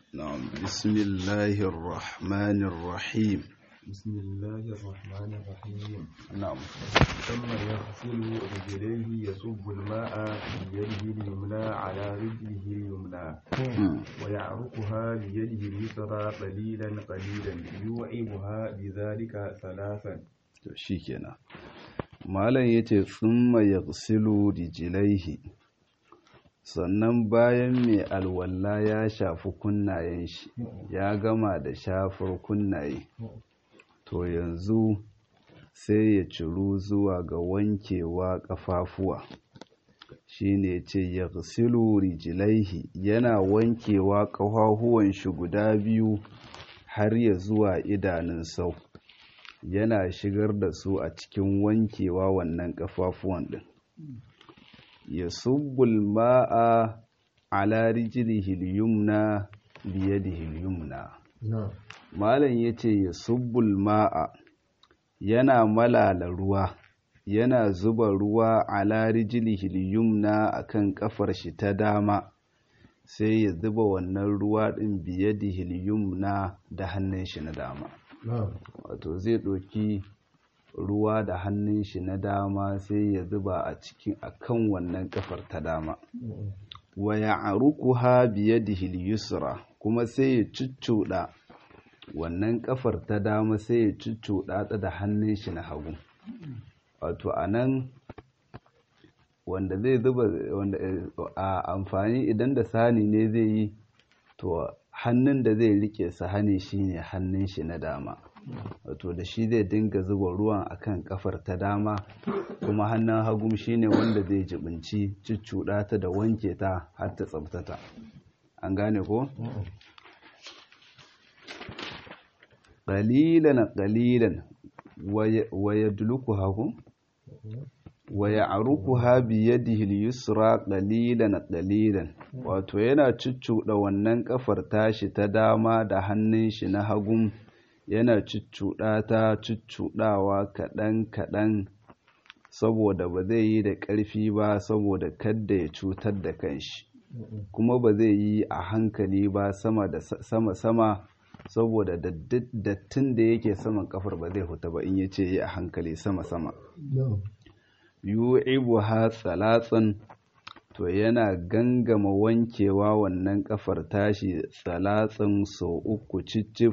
نعم بسم الله الرحمن الرحيم بسم الله الرحمن الرحيم نعم ثم يغسل رجليه يصب الماء بيده اليمنى على رجله اليمنى ويعرقها بيده اليسرى قليلا قليلا يوعبها بذلك ثلاثا to shikenan malam yace thumma yaghsilu rijlaihi sannan bayan mai alwalla ya shafi kunnayen shi ya gama da shafar kunnaye to yanzu sai ya ciru zuwa ga wankewa kafafuwa shine ce yaghsilu rijlaihi yana wankewa kafafuwan shi guda biyu har ya zuwa idanun sau yana shigar da su a cikin wankewa wannan kafafuwan din ya subbul ma'a ala rijlihi yumna biyadihi yumna malam yace ya subbul ma'a yana malala ruwa yana zuba ruwa ala rijlihi yumna akan kafar shi ta dama sai ya zuba wannan ruwa din biyadihi yumna da hannun shi na dama wato zai ɗauki ruwa da hannun shi na dama sai ya zuba a cikin akan wannan kafar ta dama wa ya'ruquha biyadihi yusra kuma sai ya cuccuɗa wannan kafar ta dama sai ya cuccuɗa ta da hannun shi na hagu wato anan wanda zai zuba wanda a amfani idan da sani ne zai yi to hannun da zai rike sahani shine hannun shi na dama wato da shi zai dinga zuba ruwan akan kafar ta dama kuma hannun hagum shine wanda zai jibinci cuccuɗa ta da wanke ta har ta tsabtata an gane ko qalilan qalilan wa yadluku hagu wa ya'rukuha bi yadihi al-yusra qalilan qalilan wato yana cuccuɗa wannan kafar tashi ta dama da hannun shi na hagun yana cuccuɗa ta cuccuɗawa kaɗan kaɗan saboda ba zai yi da ƙarfi ba saboda kadda ya cutar da kanshi kuma ba zai yi a hankali ba sama da sama sama saboda dattin da yake saman kafar ba zai huta ba in ya ce yi a hankali sama sama yu'ibuha salatsan to yana gangama wankewa wannan kafar tashi salatsan sau uku cicif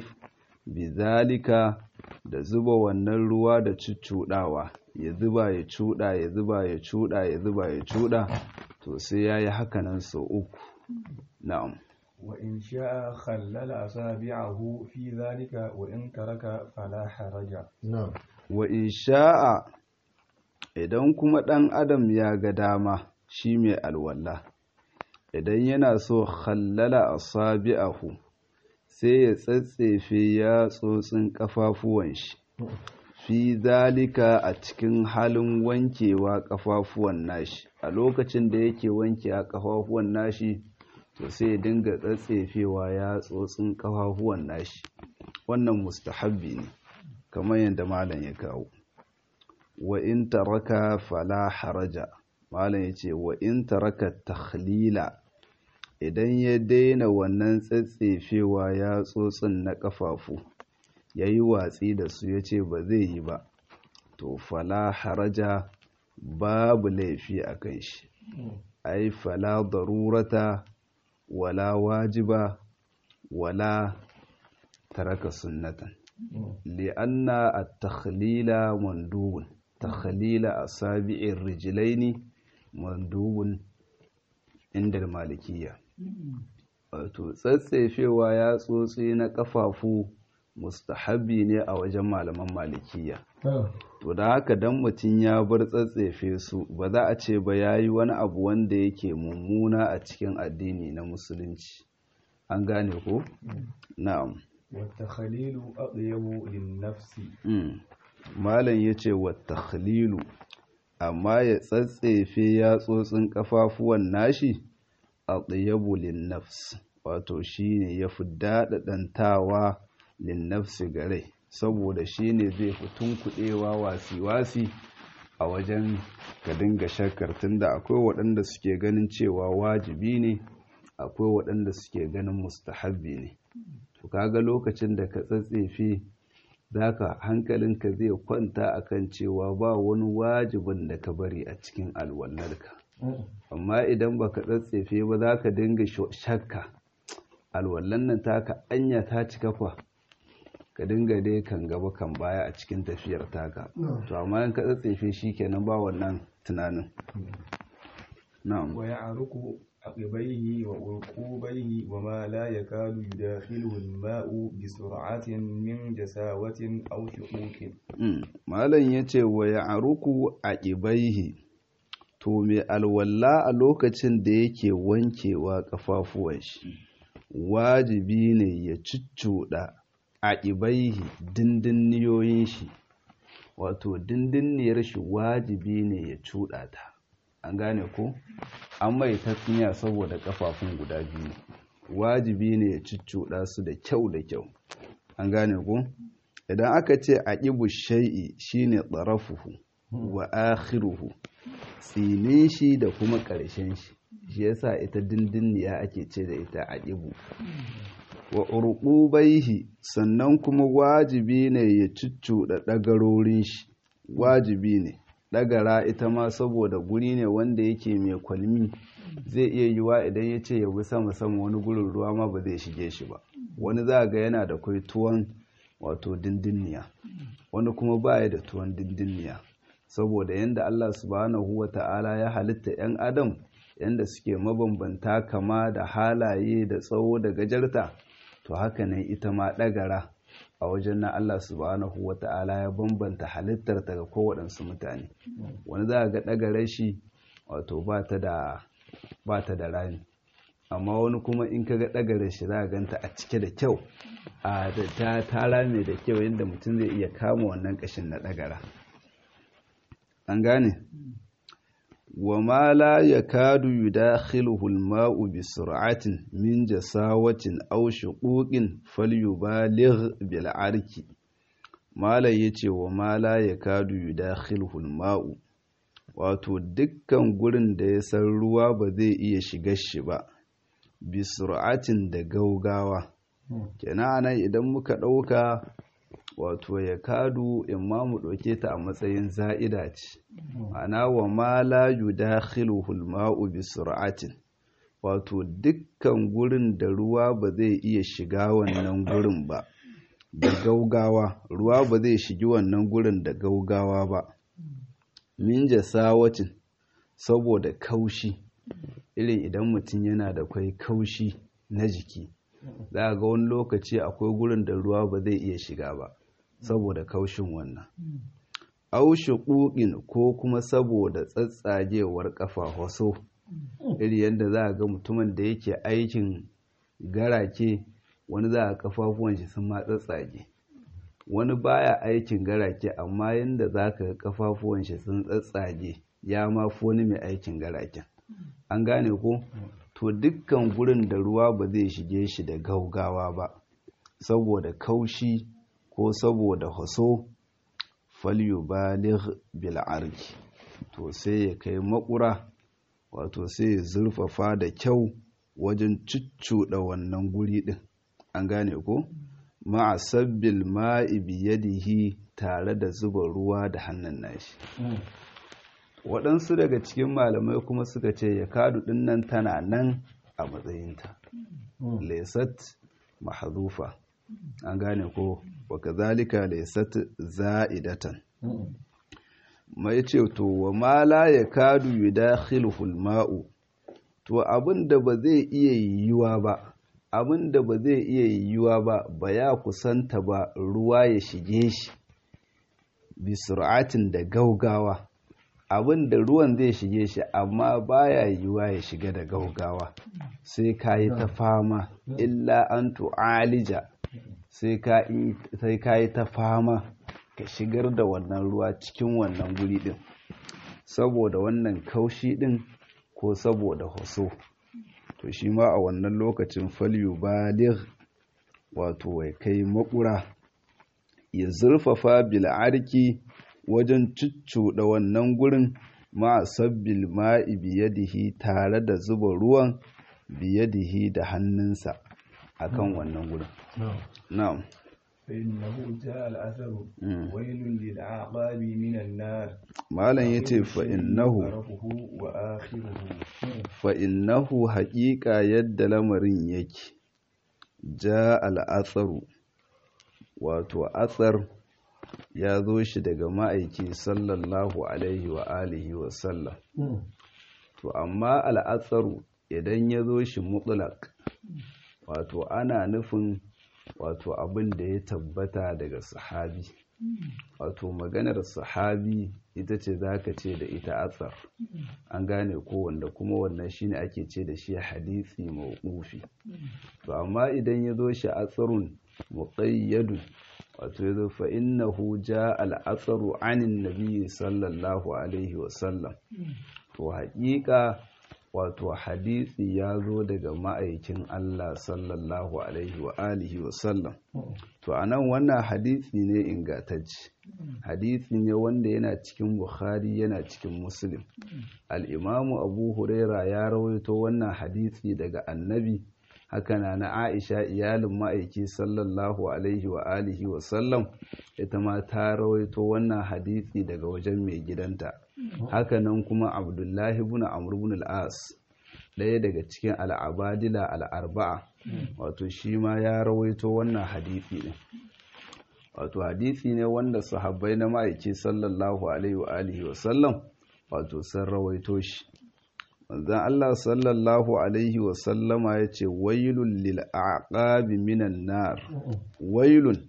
bizalika da zuba wannan ruwa da cuccuɗawa ya zuba ya cuɗa ya zuba ya cuɗa ya zuba ya cuɗa to sai ya yi hakanan sau uku na'am وإن شاء خلل أصابعه في ذلك وإن ترك فلا حرج نعم wa in sha'a idan kuma ɗan adam ya ga dama shi mai alwala idan yana so khallala asabi'ahu sai ya tsatsefe ya tsotsin kafafuwan shi fi zalika a cikin halin wankewa kafafuwan nashi a lokacin da yake wanke a kafafuwan nashi to sai ya dinga tsatsefewa ya tsotsin kafafuwan nashi wannan mustahabbi ne kamar yadda malam ya kawo wa in taraka fala haraja malam ya ce wa in taraka takhlila idan ya daina wannan tsatsefewa ya tsotsin na kafafu ya yi watsi da su ya ce ba zai yi ba to fala haraja babu laifi a kan shi ai fala darurata wala wajiba wala taraka sunnatan li'anna at-takhlila mandubun takhlila asabi'ir rijlaini mandubun inda malikiyya wato tsatsefewa ya tsotsi na kafafu mustahabi ne a wajen malaman malikiya to da haka dan mutum ya bar tsatsefe su ba za a ce ba yayi wani abu wanda yake mummuna a cikin addini na musulunci an gane ko na'am والتخليل أطيب للنفس malam yace wattakhlilu amma ya tsatsefe yatsotsin kafafuwan nashi atyabu lin-nafs wato shine yafi daɗaɗantawa lin-nafsi gare saboda shine zai fi tunkuɗewa wasi-wasi a wajen ka dinga shakkar tunda akwai waɗanda suke ganin cewa wajibi ne akwai waɗanda suke ganin mustahabbi ne to kaga lokacin da ka tsatsefe zaka hankalinka zai kwanta akan cewa ba wani wajibin da ka bari a cikin alwallarka amma idan baka tsatsefe ba zaka dinga shakka alwallan nan taka anya ta cika kwa ka dinga dai kan gaba kan baya a cikin tafiyar taka to amma in ka tsatsefe shikenan ba wannan tunanin na'am wa ya'ruku عقبيه وعرقوبيه وما لا يكاد يداخله الماء بسرعة من جساوة أو شقوق malam yace wa ya'ruku aqibaihi to me alwalla a lokacin da yake wankewa kafafuwan shi wajibi ne ya ciccuda aqibaihi dindinniyoyin shi wato dindinniyar shi wajibi ne ya cuda ta an gane ko an mai tasniya saboda kafafun guda biyu wajibi ne ya ciccuɗa su da kyau da kyau an gane ko idan aka ce a ƙibu shai'i shine tsarafuhu wa akhiruhu tsinin shi da kuma ƙarshen shi shi yasa ita dindinniya ake ce da ita a ƙibu wa urqubaihi sannan kuma wajibi ne ya ciccuɗa ɗagarorin shi wajibi ne ɗagara ita ma saboda guri ne wanda yake mai kwalmi zai iya yiwa idan ya ce ya bi sama sama wani gurin ruwa ma ba zai shige shi ba wani za ga yana da kwai tuwon wato dindinniya wani kuma baya da tuwon dindinniya saboda yadda Allah subhanahu wa ta'ala ya halitta 'yan adam yadda suke mabambanta kama da halaye da tsawo da gajarta to haka ne ita ma ɗagara a wajen na Allah subhanahu wa ta'ala ya bambanta halittar ta ga kowaɗansu mutane wani za ga ɗagarar shi wato ba ta da rami amma wani kuma in ka ga ɗagarar shi za a ganta a cike da kyau a da ta ta rame da kyau yadda mutum zai iya kama wannan ƙashin na ɗagara an gane wa ma la yakadu yudakhiluhu al-ma'u bi sur'atin min jasawatin aw shuquqin falyubaligh bil arki mala yace wa ma la yakadu yudakhiluhu al-ma'u wato dukkan gurin da ya san ruwa ba zai iya shiga shi ba bi sur'atin da gaugawa kenan anan idan muka ɗauka wato ya kadu in ma mu ɗauke ta a matsayin za'ida ce ana wa ma la yudakhiluhu al-ma'u bi sur'atin wato dukkan gurin da ruwa ba zai iya shiga wannan gurin ba da gaugawa ruwa ba zai shigi wannan gurin da gaugawa ba min jasawatin saboda kaushi irin idan mutum yana da kwai kaushi na jiki za ga wani lokaci akwai gurin da ruwa ba zai iya shiga ba saboda kaushin wannan aushe ƙuƙin ko kuma saboda tsatsagewar ƙafa waso iri yadda za a ga mutumin da yake aikin garake wani za a kafafuwan shi sun ma tsatsage wani baya aikin garake amma yadda za ka ga kafafuwan shi sun tsatsage ya ma fi wani mai aikin garaken an gane ko to dukkan gurin da ruwa ba zai shige shi da gaugawa ba saboda kaushi ko saboda haso falyubaligh bil arki to sai ya kai makura wato sai ya zurfafa da kyau wajen cuccuɗa wannan guri ɗin an gane ko ma'a sabbil ma'i biyadihi tare da zuba ruwa da hannun nashi waɗansu daga cikin malamai kuma suka ce ya kadu ɗin nan tana nan a matsayinta laisat mahazufa an gane ko waka zalika laisat za'idatan mai ce to wa ma la ya kadu yudakhilul ma'u to abin da ba zai iya yiwuwa ba abin da ba zai iya yiwuwa ba ba ya kusanta ba ruwa ya shige shi bi sur'atin da gaugawa abin da ruwan zai shige shi amma baya yiwuwa ya shiga da gaugawa sai ka yi ta fama illa an tu'alija sai ka yi ta fama ka shigar da wannan ruwa cikin wannan guri din saboda wannan kaushi din ko saboda hoso to shi ma a wannan lokacin falyu baligh wato wai kai makura ya zurfafa bil'arki wajen cuccuɗa wannan gurin ma sabbil ma'i biyadihi tare da zuba ruwan biyadihi da hannunsa akan wannan gurin na'am فإنه جاء الأثر Mm. ويل للعقاب من النار malam yace fa innahu طرفه وآخره fa innahu haƙiƙa yadda lamarin yake ja al'atsaru wato atsar ya zo shi daga ma'aiki sallallahu alaihi wa alihi wa sallam to amma al'atsaru idan ya zo shi mutlaq wato ana nufin wato abin da ya tabbata daga sahabi wato maganar sahabi ita ce za ka ce da ita atsar an gane ko wanda kuma wannan shine ake ce da shi hadisi mawqufi to amma idan ya zo shi atsarun muqayyadun wato ya zo fa innahu jaa al-atharu anin nabiy sallallahu alaihi wa sallam to haƙiƙa wato hadisi ya zo daga ma'aikin Allah sallallahu alaihi wa alihi wa sallam to anan wannan hadisi ne ingantacce hadisi ne wanda yana cikin Bukhari yana cikin Muslim al-Imamu Abu Huraira ya rawaito wannan hadisi daga Annabi haka na na Aisha iyalin ma'aiki sallallahu alaihi wa alihi wa sallam ita ma ta rawaito wannan hadisi daga wajen mai gidanta hakanan kuma Abdullahi ibn Amr ibn al-As ɗaya daga cikin al'abadila al'arba'a wato shi ma ya rawaito wannan hadisi ne wato hadisi ne wanda sahabbai na ma'aiki sallallahu alaihi wa alihi wa sallam wato sun rawaito shi manzon Allah sallallahu alaihi wa sallama ya ce wailun lil aqabi minan nar wailun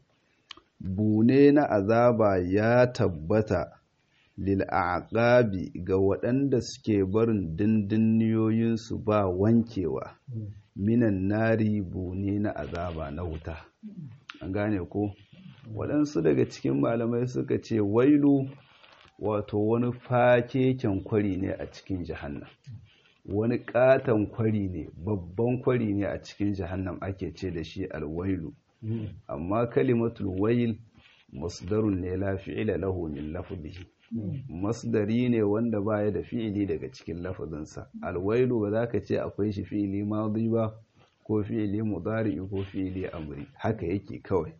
bune na azaba ya tabbata lil aqabi ga waɗanda suke barin dindinniyoyinsu ba wankewa minan nari bune na azaba na wuta an gane ko waɗansu daga cikin malamai suka ce wailu wato wani fakeken kwari ne a cikin jahannam wani katon kwari ne babban kwari ne a cikin jahannam ake ce da shi alwailu amma kalimatul wail masdarun ne la fi'ila lahu min lafzihi masdari ne wanda baya da fi'ili daga cikin lafazinsa alwailu ba za ka ce akwai shi fi'ili madi ba ko fi'ili mudari ko fi'ili amri haka yake kawai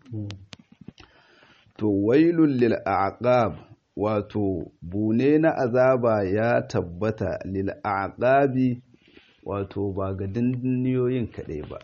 to wailul lil aqab wato bune na azaba ya tabbata lil aqabi wato ba ga dindiniyoyin kaɗai ba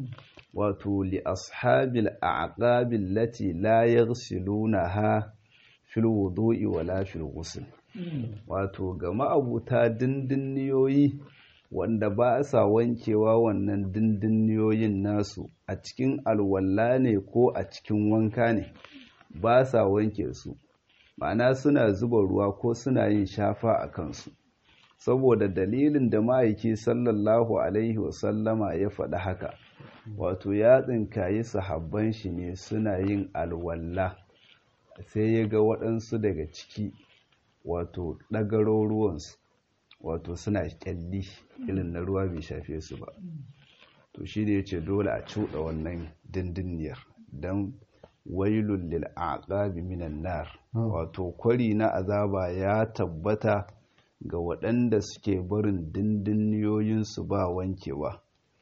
wato li ashabil aqabi allati la yaghsilunaha fil wudu'i wala fil ghusl wato ga ma'abuta dindiniyoyi wanda ba sa wankewa wannan dindiniyoyin nasu a cikin alwala ne ko a cikin wanka ne ba sa wanke su ma'ana suna zuba ruwa ko suna yin shafa a kansu saboda dalilin da ma'aiki sallallahu alaihi wasallama ya faɗi haka wato ya tsinkayi sahabban shi ne suna yin alwalla sai ya ga waɗansu daga ciki wato ɗagaro ruwansu wato suna ƙyalli irin na ruwa bai shafe su ba to shi da ya ce dole a cuɗa wannan dindiniyar don wailun lil aqabi minan nar wato kwari na azaba ya tabbata ga waɗanda suke barin dindinniyoyinsu ba wankewa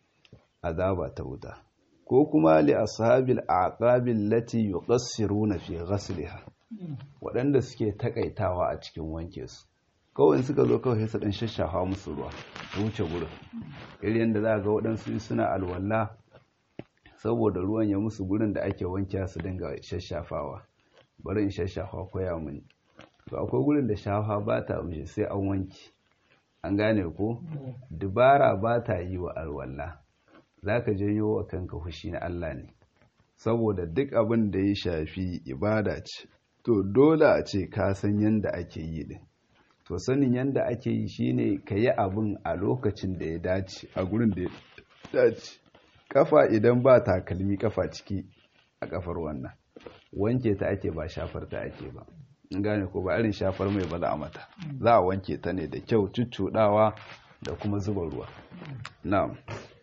azaba ta wuta ko kuma li ashabil aqabil lati yuqassiruna fi ghasliha waɗanda suke takaitawa a cikin wanke su kawai suka zo kawai su dan shashafa musu ruwa wuce gurin irin da za ga waɗansu suna alwala saboda ruwan ya musu gurin da ake wanke su dinga shashafawa bari in shashafa koya mini to akwai gurin da shafa ba ta mishi sai an wanki an gane ko dubara ba ta yi wa alwala za ka janyo wa kanka fushi na Allah ne saboda duk abin da ya shafi ibada ce to dole a ce ka san yadda ake yi din to sanin yadda ake yi shine ka yi abin a lokacin da ya dace a gurin da ya dace kafa idan ba takalmi kafa ciki a kafar wannan wanke ta ake ba shafar ta ake ba in gane ko ba irin shafar mai ba za a mata za a wanke ta ne da kyau cuccuɗawa da kuma zuba ruwa na'am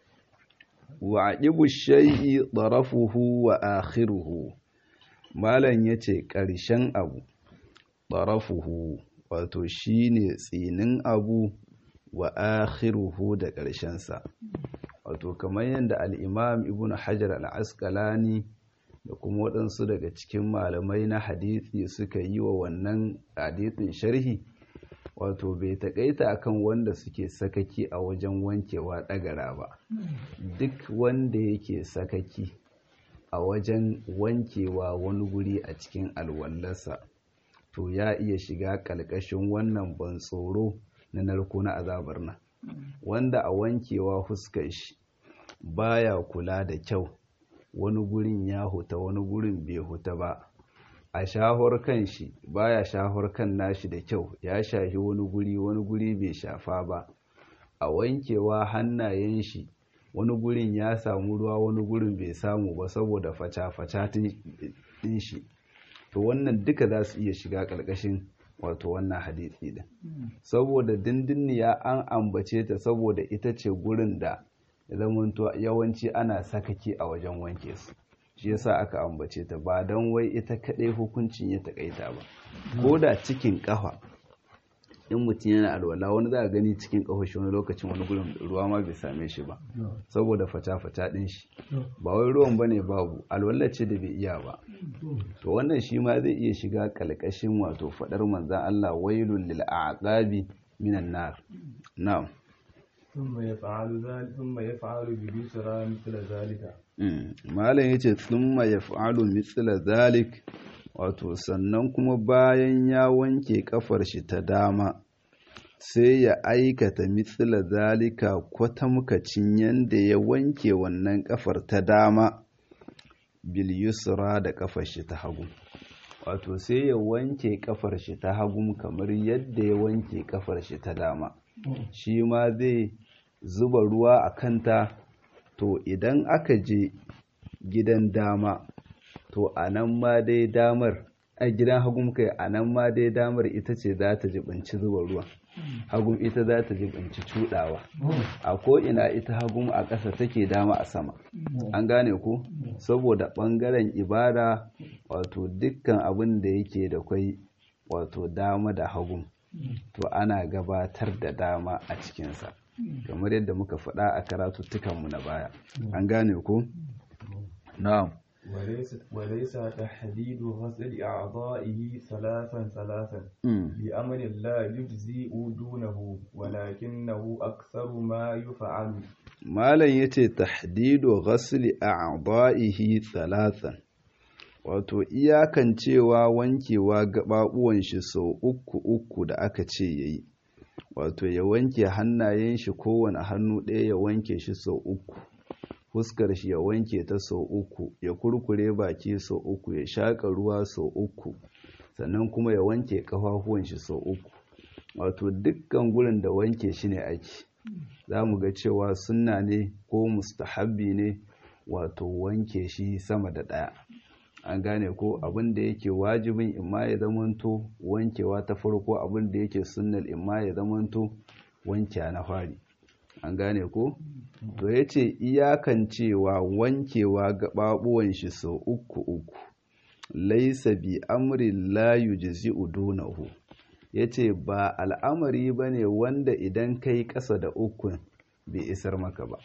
wa aqibu shay'i tarafuhu wa akhiruhu malan yace ƙarshen abu tarafuhu wato shine tsinin abu wa akhiruhu da ƙarshensa wato kamar yadda al'imam ibn hajar al'askalani da kuma waɗansu daga cikin malamai na hadithi suka yi wa wannan hadithin sharhi wato bai taƙaita akan wanda suke sakaki a wajen wankewa ɗagara ba duk wanda yake sakaki a wajen wankewa wani guri a cikin alwallarsa to ya iya shiga ƙalƙashin wannan ban tsoro na narko na azabar nan wanda a wankewa fuskar shi baya kula da kyau wani gurin ya huta wani gurin bai huta ba a shahar kan shi baya shahar kan nashi da kyau ya shahi wani guri wani guri bai shafa ba a wankewa hannayen shi wani gurin ya samu ruwa wani gurin bai samu ba saboda faca-faca din shi to wannan duka za su iya shiga ƙarƙashin wato wannan hadisi din saboda dindinniya an ambace ta saboda ita ce gurin da zamanto yawanci ana sakaki a wajen wanke su shi yasa aka ambace ta ba don wai ita kaɗai hukuncin ya taƙaita ba ko da cikin ƙafa in mutum yana alwala wani za a gani cikin ƙafa shi wani lokacin wani gurin ruwa ma bai same shi ba saboda fata-fata ɗin shi ba wai ruwan ba ne babu alwala ce da bai iya ba to wannan shi ma zai iya shiga ƙalƙashin wato faɗar manzan Allah wailul lil aqabi minan nar na'am ثم يفعل ذلك ثم يفعل بيسرى مثل ذلك malam yace thumma yaf'alu mithla zalik wato sannan kuma bayan ya wanke kafar shi ta dama sai ya aikata mithla zalika kwatamkacin yanda ya wanke wannan kafar ta dama bil yusra da kafar shi ta hagu wato sai ya wanke kafar shi ta hagu kamar yadda ya wanke kafar shi ta dama shi ma zai zuba ruwa a kanta to idan aka je gidan dama to a nan ma dai damar a gidan hagun kai a nan ma dai damar ita ce za ta jibinci zuba ruwa hagun ita za ta jibinci cudawa a ko'ina ita hagun a ƙasa take dama a sama an gane ku saboda ɓangaren ibada wato dukkan abin da yake da kwai wato dama da hagun to ana gabatar da dama a cikinsa kamar yadda muka faɗa a karatuttukanmu na baya an gane ku? na'am وليس تحديد غسل أعضائه ثلاثا ثلاثا بأمر لا يجزئ دونه ولكنه أكثر ما يفعل malam yace tahdidu ghasli a'dha'ihi thalathan wato iyakan cewa wankewa gababuwan shi sau uku uku da aka ce yayi wato ya wanke hannayen shi kowane hannu ɗaya ya wanke shi sau uku fuskar shi ya wanke ta sau uku ya kurkure baki sau uku ya shaƙa ruwa sau uku sannan kuma ya wanke ƙafafuwan shi sau uku wato dukkan gurin da wanke shi ne ake za mu ga cewa sunna ne ko mustahabbi ne wato wanke shi sama da ɗaya an gane ko abin da yake wajibin imma ya zamanto wankewa ta farko abin da yake sunnal imma ya zamanto wanke na fari an gane ko to ya ce iyakan cewa wankewa gaɓaɓuwan shi sau uku uku laisa bi amrin la yujzi'u dunahu ya ce ba al'amari ba ne wanda idan kai ƙasa da ukun bai isar maka ba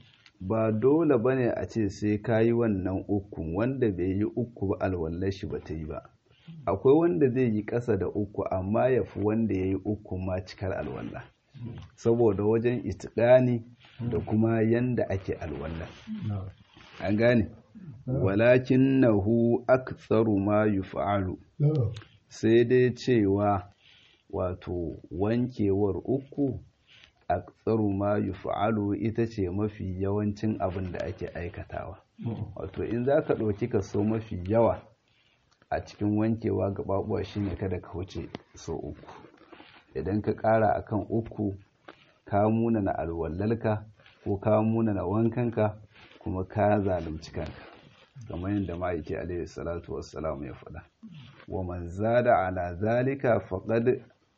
ba dole ba ne a ce sai ka yi wannan ukun wanda bai yi uku ba alwallar shi ba ta yi ba akwai wanda zai yi ƙasa da uku amma ya fi wanda ya yi uku ma cikar alwallah saboda wajen itikani da kuma yanda ake alwallah an gane walakin nahu aktsaru ma yuf'alu sai dai cewa wato wankewar uku aktsaru ma yuf'alu ita ce mafi yawancin abin da ake aikatawa wato in za ka ɗauki kaso mafi yawa a cikin wankewa gaɓaɓuwa shine kada ka wuce so uku idan ka ƙara akan uku ka muna na alwallalka ko ka muna na wankanka kuma ka zalunci kanka kamar yadda ma'aiki alaihi salatu wassalam ya faɗa wa man zada ala zalika faqad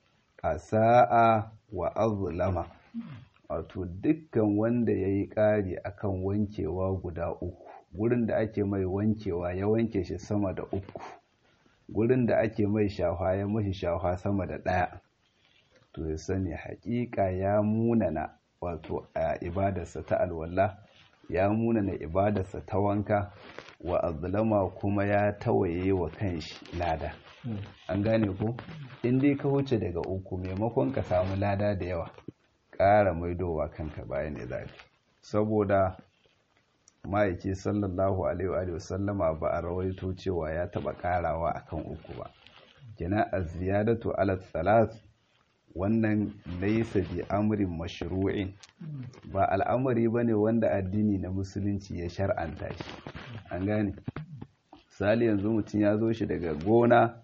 asa'a wa azlama wato dukkan wanda yayi ƙari akan wankewa guda uku gurin da ake mai wankewa ya wanke shi sama da uku gurin da ake mai shahwa ya mashi shahwa sama da ɗaya to ya sani haƙiƙa ya munana wato a ibadarsa ta alwala ya munana ibadarsa ta wanka wa azlama kuma ya tawaye wa kanshi lada an gane ko in dai ka wuce daga uku maimakon ka samu lada da yawa ƙara maidowa kanka bayan ne zafi saboda ma'aiki sallallahu alaihi wa sallama ba a rawaito cewa ya taɓa ƙarawa akan uku ba kina a ziyadatu ala salat wannan laisa bi amrin mashru'in ba al'amari bane wanda addini na musulunci ya shar'anta shi an gane sali yanzu mutum ya zo shi daga gona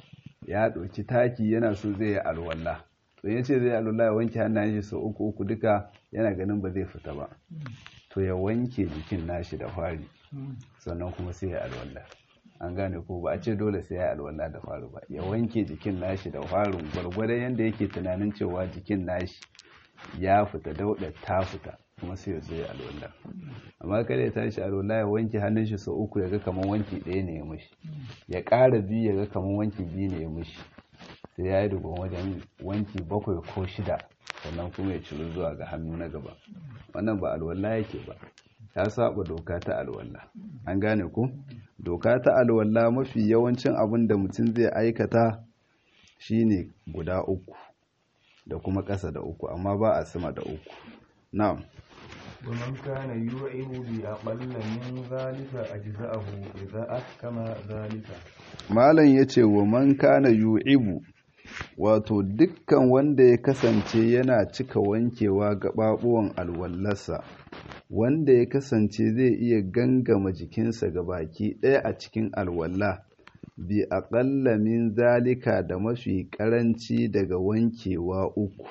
ya ɗauki taki yana so zai yi alwala to ya ce zai yi alwala ya wanke hannayen shi sau uku uku duka yana ganin ba zai fita ba to ya wanke jikin nashi da fari sannan kuma sai ya alwala an gane ko ba a ce dole sai ya alwala da faru ba ya wanke jikin nashi da farin gwargwadon yadda yake tunanin cewa jikin nashi ya fita dauda ta fita kuma sai ya zo ya alwala amma kada ya tashi alwala ya wanke hannun shi sau uku ya ga kamar wanki ɗaya ne ya mushi ya ƙara biyu ya ga kamar wanki biyu ne ya mushi sai ya yi dugun wajen wanki bakwai ko shida sannan kuma ya ciro zuwa ga hannu na gaba wannan ba alwala yake ba ya saba doka ta alwala an gane ku doka ta alwala mafi yawancin abin da mutum zai aikata shine guda uku da kuma ƙasa da uku amma ba a sama da uku na'am ومن كان يوعظ بأقل من ذلك أجزأه إذا أحكم ذلك malam yace wa man kana yu'ibu wato dukkan wanda ya kasance yana cika wankewa gaɓaɓuwan alwallarsa wanda ya kasance zai iya gangama jikinsa ga baki ɗaya a cikin alwalla bi aƙalla min zalika da mafi ƙaranci daga wankewa uku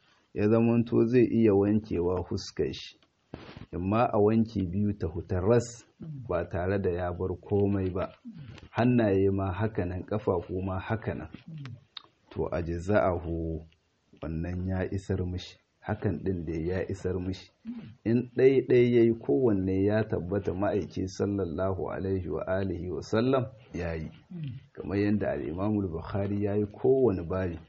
ya zamanto zai iya wankewa fuskar shi imma a wanki biyu ta hutarras ba tare da ya bar komai ba hannaye ma hakanan ƙafafu ma hakanan to a jiza'ahu wannan ya isar mishi hakan ɗin da ya isar mishi in ɗaiɗai ya yi kowanne ya tabbata ma'aiki sallallahu alaihi wa alihi wa sallam ya yi kamar yadda al'imamul bukhari ya yi kowane bari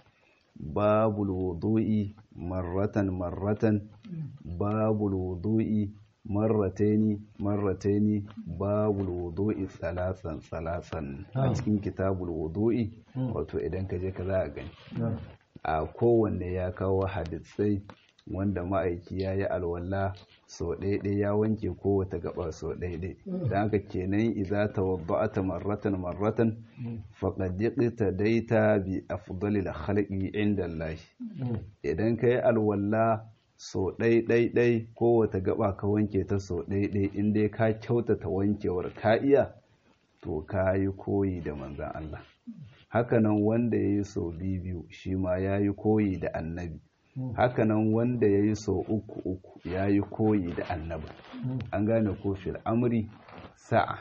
babul wudu'i marratan marratan babul wudu'i marrataini marrataini babul wudu'i tsalatsan tsalatsan a cikin kitabul wudu'i wato idan ka je ka za a gani a kowanne ya kawo hadisai wanda ma'aiki ya yi alwala so ɗaiɗai ya wanke kowace gaba so ɗaiɗai don haka kenan iza ta wadda'ata marratan marratan faƙaɗiƙita daita bi afdalil khalqi inda Allah idan ka yi alwala so ɗaiɗaiɗai kowace gaba ka wanke ta so ɗaiɗai inda ka kyautata wankewar ka iya to ka yi koyi da manzan Allah hakanan wanda ya yi so biyu shi ma ya yi koyi da annabi hakanan wanda ya yi so uku uku ya yi koyi da annabi an gane ko fil amri sa'a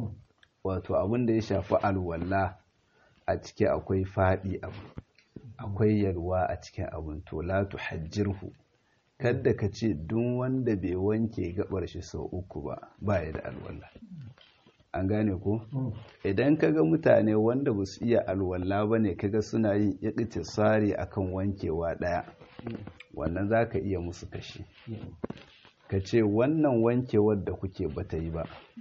wato abin da ya shafi alwala a ciki akwai faɗi abu akwai yalwa a cikin abin to la tuhajjirhu kadda ka ce duk wanda bai wanke gabar shi sau uku ba ba ya da alwala an gane ko idan kaga mutane wanda ba su iya alwala ba ne kaga suna yin iktisari akan wankewa ɗaya wannan za ka iya musu kashi ka ce wannan wankewar da kuke bata yi ba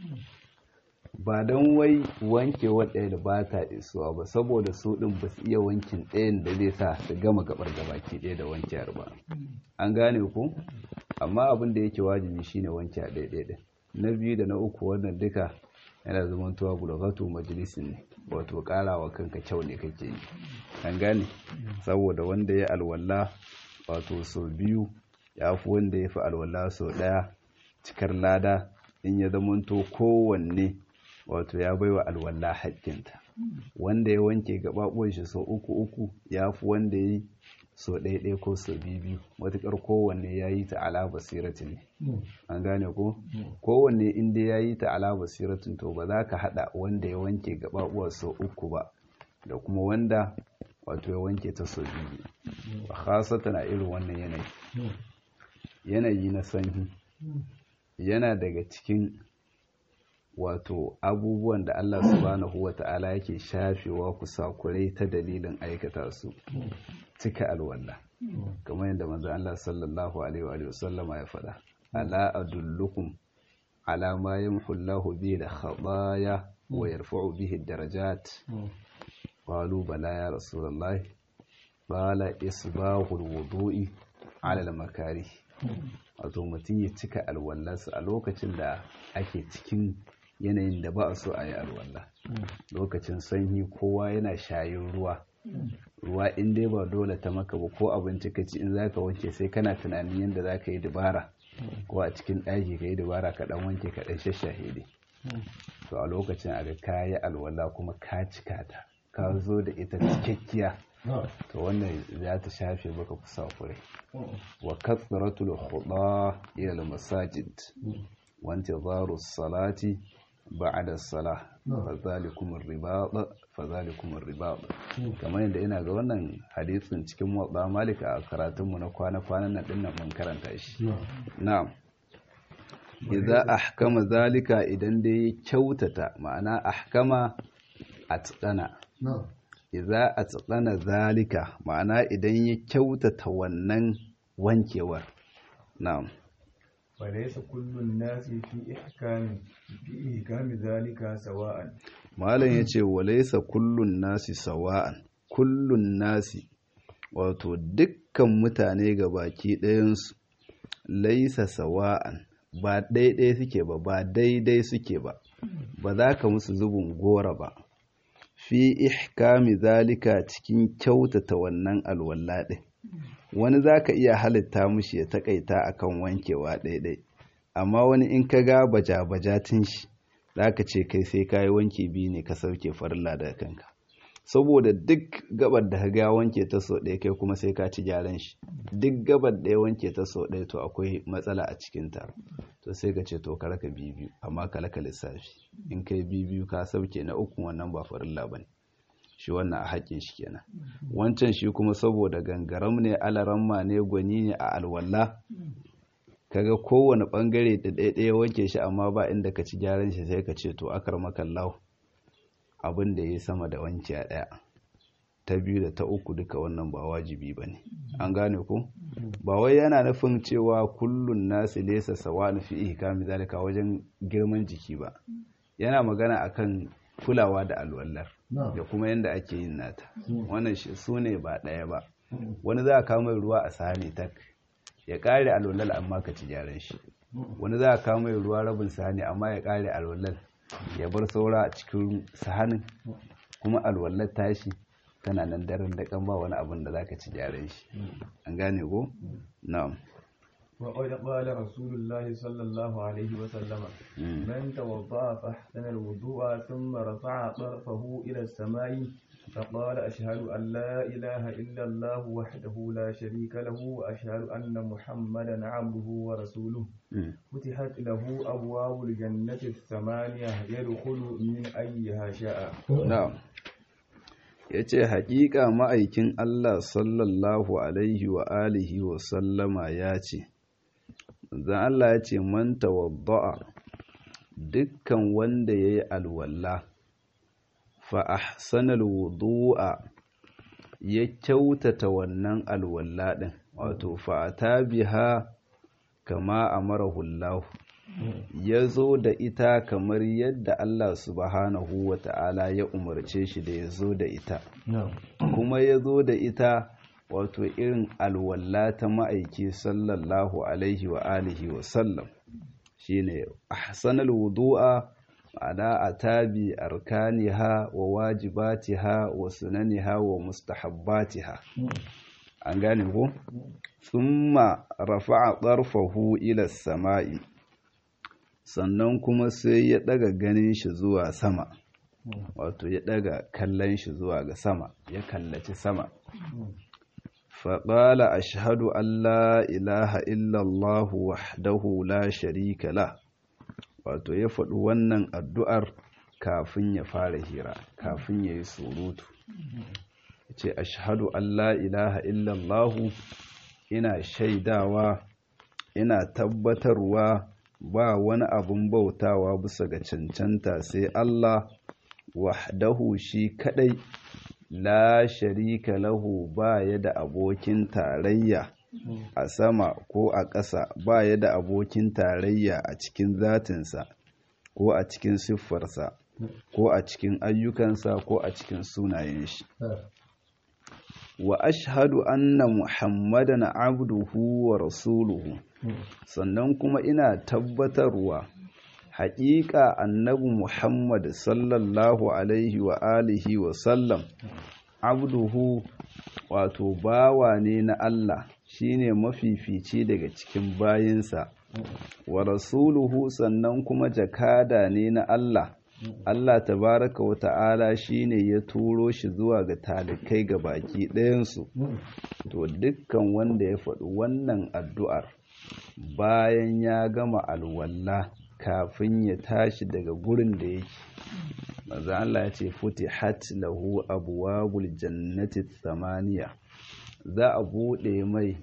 ba don wai wankewar ɗaya da ba ta isuwa ba saboda su ɗin ba su iya wankin ɗayan da zai sa su gama gabar gabaki ɗaya da wankewar ba an gane ku amma abin da yake wajibi shine wanke a ɗaya ɗaya na biyu da na uku wannan duka yana zamantowa bulagatu majalisin ne wato karawa kanka kyau ne kake yi an gane saboda wanda ya alwala wato sau biyu ya fi wanda ya fi alwala sau ɗaya cikar lada in ya zamanto kowanne wato ya baiwa alwala haƙƙinta wanda ya wanke gaɓaɓuwan shi sau uku uku ya fi wanda ya yi sau ɗaya ɗaya ko sau biyu biyu matuƙar kowanne ya yi ta ala basiratin ne an gane ko kowanne inda ya yi ta ala basiratin to ba za ka haɗa wanda ya wanke gaɓaɓuwa sau uku ba da kuma wanda wato ya wanke ta sau biyu ba khasata na irin wannan yanayi yanayi na sanyi yana daga cikin wato abubuwan da Allah subhanahu wa ta'ala yake shafewa kusakurai ta dalilin aikata su cika alwala kamar yadda manzo Allah sallallahu alaihi wa sallama ya faɗa ala adullukum ala ma yamhu Allahu bihi al-khataaya wa yarfa'u bihi ad-darajat qalu bala ya rasulullah qala isbahul wudu'i ala al-makarih wato mutum ya cika alwallarsa a lokacin da ake cikin yanayin da ba a so a yi alwallah lokacin sanyi kowa yana shayin ruwa ruwa in dai ba dole ta maka ba ko abinci ka ci in za ka wanke sai kana tunanin yadda za ka yi dabara ko a cikin ɗaki ka yi dabara ka ɗan wanke ka ɗan shashahe dai to a lokacin a ga ka yi alwala kuma ka cika ta ka zo da ita cikakkiya to wannan za ta shafe maka kusa kure wa katsaratul khuda ila al-masajid wa intizaru salati ba'da as-salah fa zalikum ar-ribat fa zalikum ar-ribat kamar yadda ina ga wannan hadisin cikin muwatta malika a karatun mu na kwana kwanan nan dinnan mun karanta shi na'am idza ahkama zalika idan dai kyautata ma'ana ahkama atqana idza atqana zalika ma'ana idan ya kyautata wannan wankewar na'am وليس كل الناس في إحكام في إحكام ذلك سواء malam yace walaysa kullun nasi sawa'an kullun nasi wato dukkan mutane ga baki ɗayansu laisa sawa'an ba daidai suke ba ba daidai suke ba ba za ka musu zubin gora ba fi ihkami zalika cikin kyautata wannan alwala ɗin wani za ka iya halitta mushi ya takaita akan wankewa daidai amma wani in ka ga baja-bajatin shi za ka ce kai sai ka yi wanke biyu ne ka sauke farilla daga kanka saboda duk gabar da ga wanke ta so ɗaya kai kuma sai ka ci gyaran shi duk gabar da ya wanke ta so ɗaya to akwai matsala a cikinta to sai ka ce to ka raka biyu amma ka laka lissafi in kai biyu ka sauke na uku wannan ba farilla ba ne shi wannan a haƙƙin shi kenan wancan shi kuma saboda gangaram ne alaramma ne gwani ne a alwala kaga kowane ɓangare da ɗaya wanke shi amma ba inda ka ci gyaran shi sai ka ce to akar makallahu abin da ya sama da wanke a ɗaya ta biyu da ta uku duka wannan ba wajibi ba ne an gane ku ba wai yana nufin cewa kullun nasi lesa sawa nufi ihkami zalika wajen girman jiki ba yana magana akan kulawa da alwallar da kuma yadda ake yin nata wannan su ne ba ɗaya ba wani za a kama ruwa a sahani tak ya ƙare alwallar amma ka ci gyaran shi wani za a kama ruwa rabin sahani amma ya ƙare alwallar ya bar saura a cikin sahanin kuma alwallar tashi tana nan daren da kan ba wani abin da zaka ci gyaran shi an gane ko na'am وقد قال رسول الله صلى الله عليه وسلم من توضأ فأحسن الوضوء ثم رفع طرفه إلى السماء فقال أشهد أن لا إله إلا الله وحده لا شريك له وأشهد أن محمدا عبده ورسوله فتحت له أبواب الجنة الثمانية يدخل من أيها شاء نعم ya ce haƙiƙa ma'aikin Allah sallallahu alaihi wa alihi wa sallama ya ce zan Allah ya ce man tawadda'a dukkan wanda ya yi alwalla fa ahsanal wudu'a ya kyautata wannan alwalla ɗin wato fa ta biha kama amarahu Allah ya zo da ita kamar yadda Allah subhanahu wa ta'ala ya umarce shi da ya zo da ita kuma ya zo da ita wato irin alwalla ta ma'aiki sallallahu alaihi wa alihi wa sallam shi ne ahsanal wudu'a ma'ana a tabi arkaniha wa wajibatiha wa sunaniha wa mustahabbatiha an gane ko thumma rafa'a tarfahu ila sama'i sannan kuma sai ya daga ganin shi zuwa sama wato ya daga kallon shi zuwa ga sama ya kallaci sama faƙala ashhadu an la ilaha illallah wahdahu la sharika la wato ya faɗi wannan addu'ar kafin ya fara hira kafin ya yi surutu ce ashhadu an la ilaha illallah ina shaidawa ina tabbatarwa ba wani abun bautawa bisa ga cancanta sai Allah wahdahu shi kadai la sharika lahu ba ya da abokin tarayya a sama ko a ƙasa ba ya da abokin tarayya a cikin zatinsa ko a cikin siffarsa ko a cikin ayyukansa ko a cikin sunayen shi wa ashhadu anna muhammadan abduhu wa rasuluhu sannan kuma ina tabbatarwa haƙiƙa annabi muhammad sallallahu alaihi wa alihi wa sallam abduhu wato bawa ne na Allah shine mafifici daga cikin bayinsa wa rasuluhu sannan kuma jakada ne na Allah Allah tabaraka wa ta'ala shine ya turo shi zuwa ga talikai ga baki ɗayansu to dukkan wanda ya faɗi wannan addu'ar bayan ya gama alwalla kafin ya tashi daga gurin da yake maza Allah ya ce futihat lahu abwabul jannati thamaniya za a buɗe mai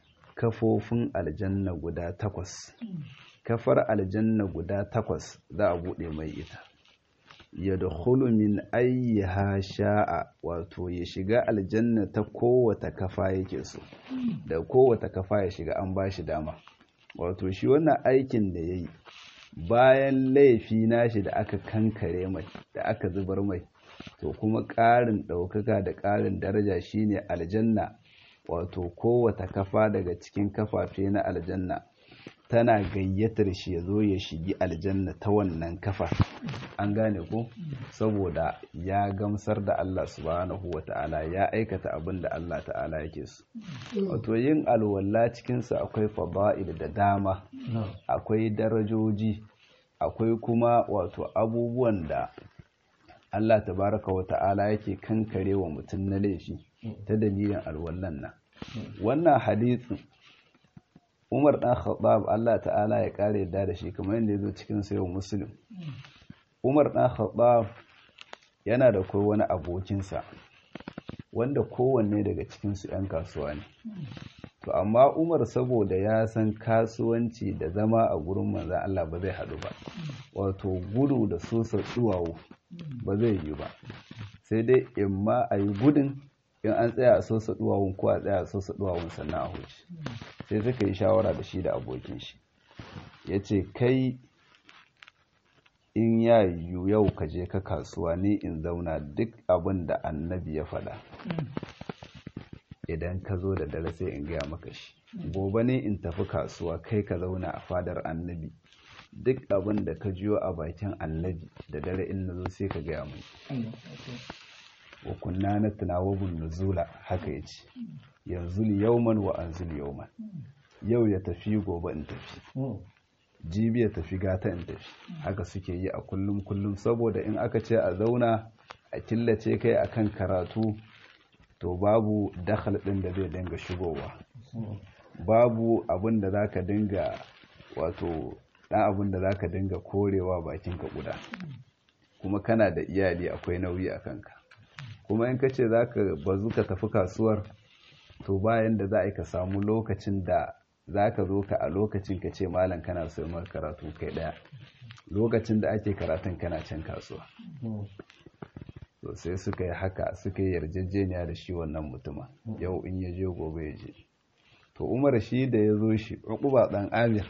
kafofin aljanna guda takwas kafar aljanna guda takwas za a buɗe mai ita ya dukulu min ayyaha sha'a wato ya shiga aljanna ta kowata kafa yake so da kowata kafa ya shiga an ba shi dama wato shi wannan aikin da ya yi bayan laifi nashi da aka kankare mai da aka zubar mai to kuma ƙarin ɗaukaka da ƙarin daraja shine aljanna wato kowata kafa daga cikin kafafe na aljanna tana gayyatar shi ya zo ya shigi aljanna ta wannan kafa an gane ko saboda ya gamsar da Allah subhanahu wa ta'ala ya aikata abin da Allah ta'ala yake so wato yin alwala cikinsa akwai fada'il da dama akwai darajoji akwai kuma wato abubuwan da Allah tabaraka wa ta'ala yake kankare wa mutum na laifi ta dalilin alwallan nan wannan hadisin Umar ɗan Khattab Allah ta'ala ya ƙare yadda da shi kamar yadda ya zo cikin sayo Muslim. Umar ɗan Khattab yana da kai wani abokinsa wanda kowanne daga cikinsu 'yan kasuwa ne. To amma Umar saboda ya san kasuwanci da zama a gurin manzan Allah ba zai haɗu ba. Wato gudu da sosa tsuwawo ba zai yi ba. Sai dai in ma a yi gudun in an tsaya a sosa duwawun ko a tsaya a sosa duwawun sannan a huce sai suka yi shawara da shi da abokin shi ya ce kai in ya yiwu yau ka je ka kasuwa ni in zauna duk abin da annabi ya faɗa idan ka zo da dare sai in gaya maka shi gobe ne in tafi kasuwa kai ka zauna a fadar annabi duk abin da ka jiyo a bakin annabi da dare in na zo sai ka gaya mai wa kunna na tunawabin nuzula haka ya ce yanzu yauman wa an yauman yau ya tafi gobe in tafi jibi ya tafi gata in tafi haka suke yi a kullum kullum saboda in aka ce a zauna a killace kai akan karatu to babu dakhal din da zai dinga shigowa babu abin da zaka dinga wato dan abin da zaka dinga korewa bakin ka guda kuma kana da iyali akwai nauyi a kanka kuma in ka ce za ka bazu ka tafi kasuwar to bayan da za a yi ka samu lokacin da za ka zo ka a lokacin ka ce malam kana so maka karatu kai daya lokacin da ake karatun kana can kasuwa to sai suka yi haka suka yi yarjejeniya da shi wannan mutuma yau in ya je gobe ya je to umar shi da ya zo shi uquba dan amir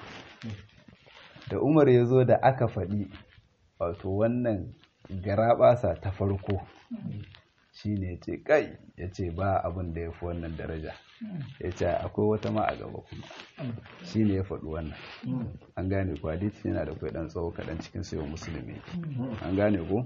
da umar ya zo da aka faɗi wato wannan garaɓasa ta farko shi ne ce kai ya ce ba abin da ya fi wannan daraja ya ce akwai wata ma a gaba kuma shi ne ya faɗi wannan an gane ku hadisi yana da kwai ɗan tsawo kaɗan cikin sayo musulmi an gane ku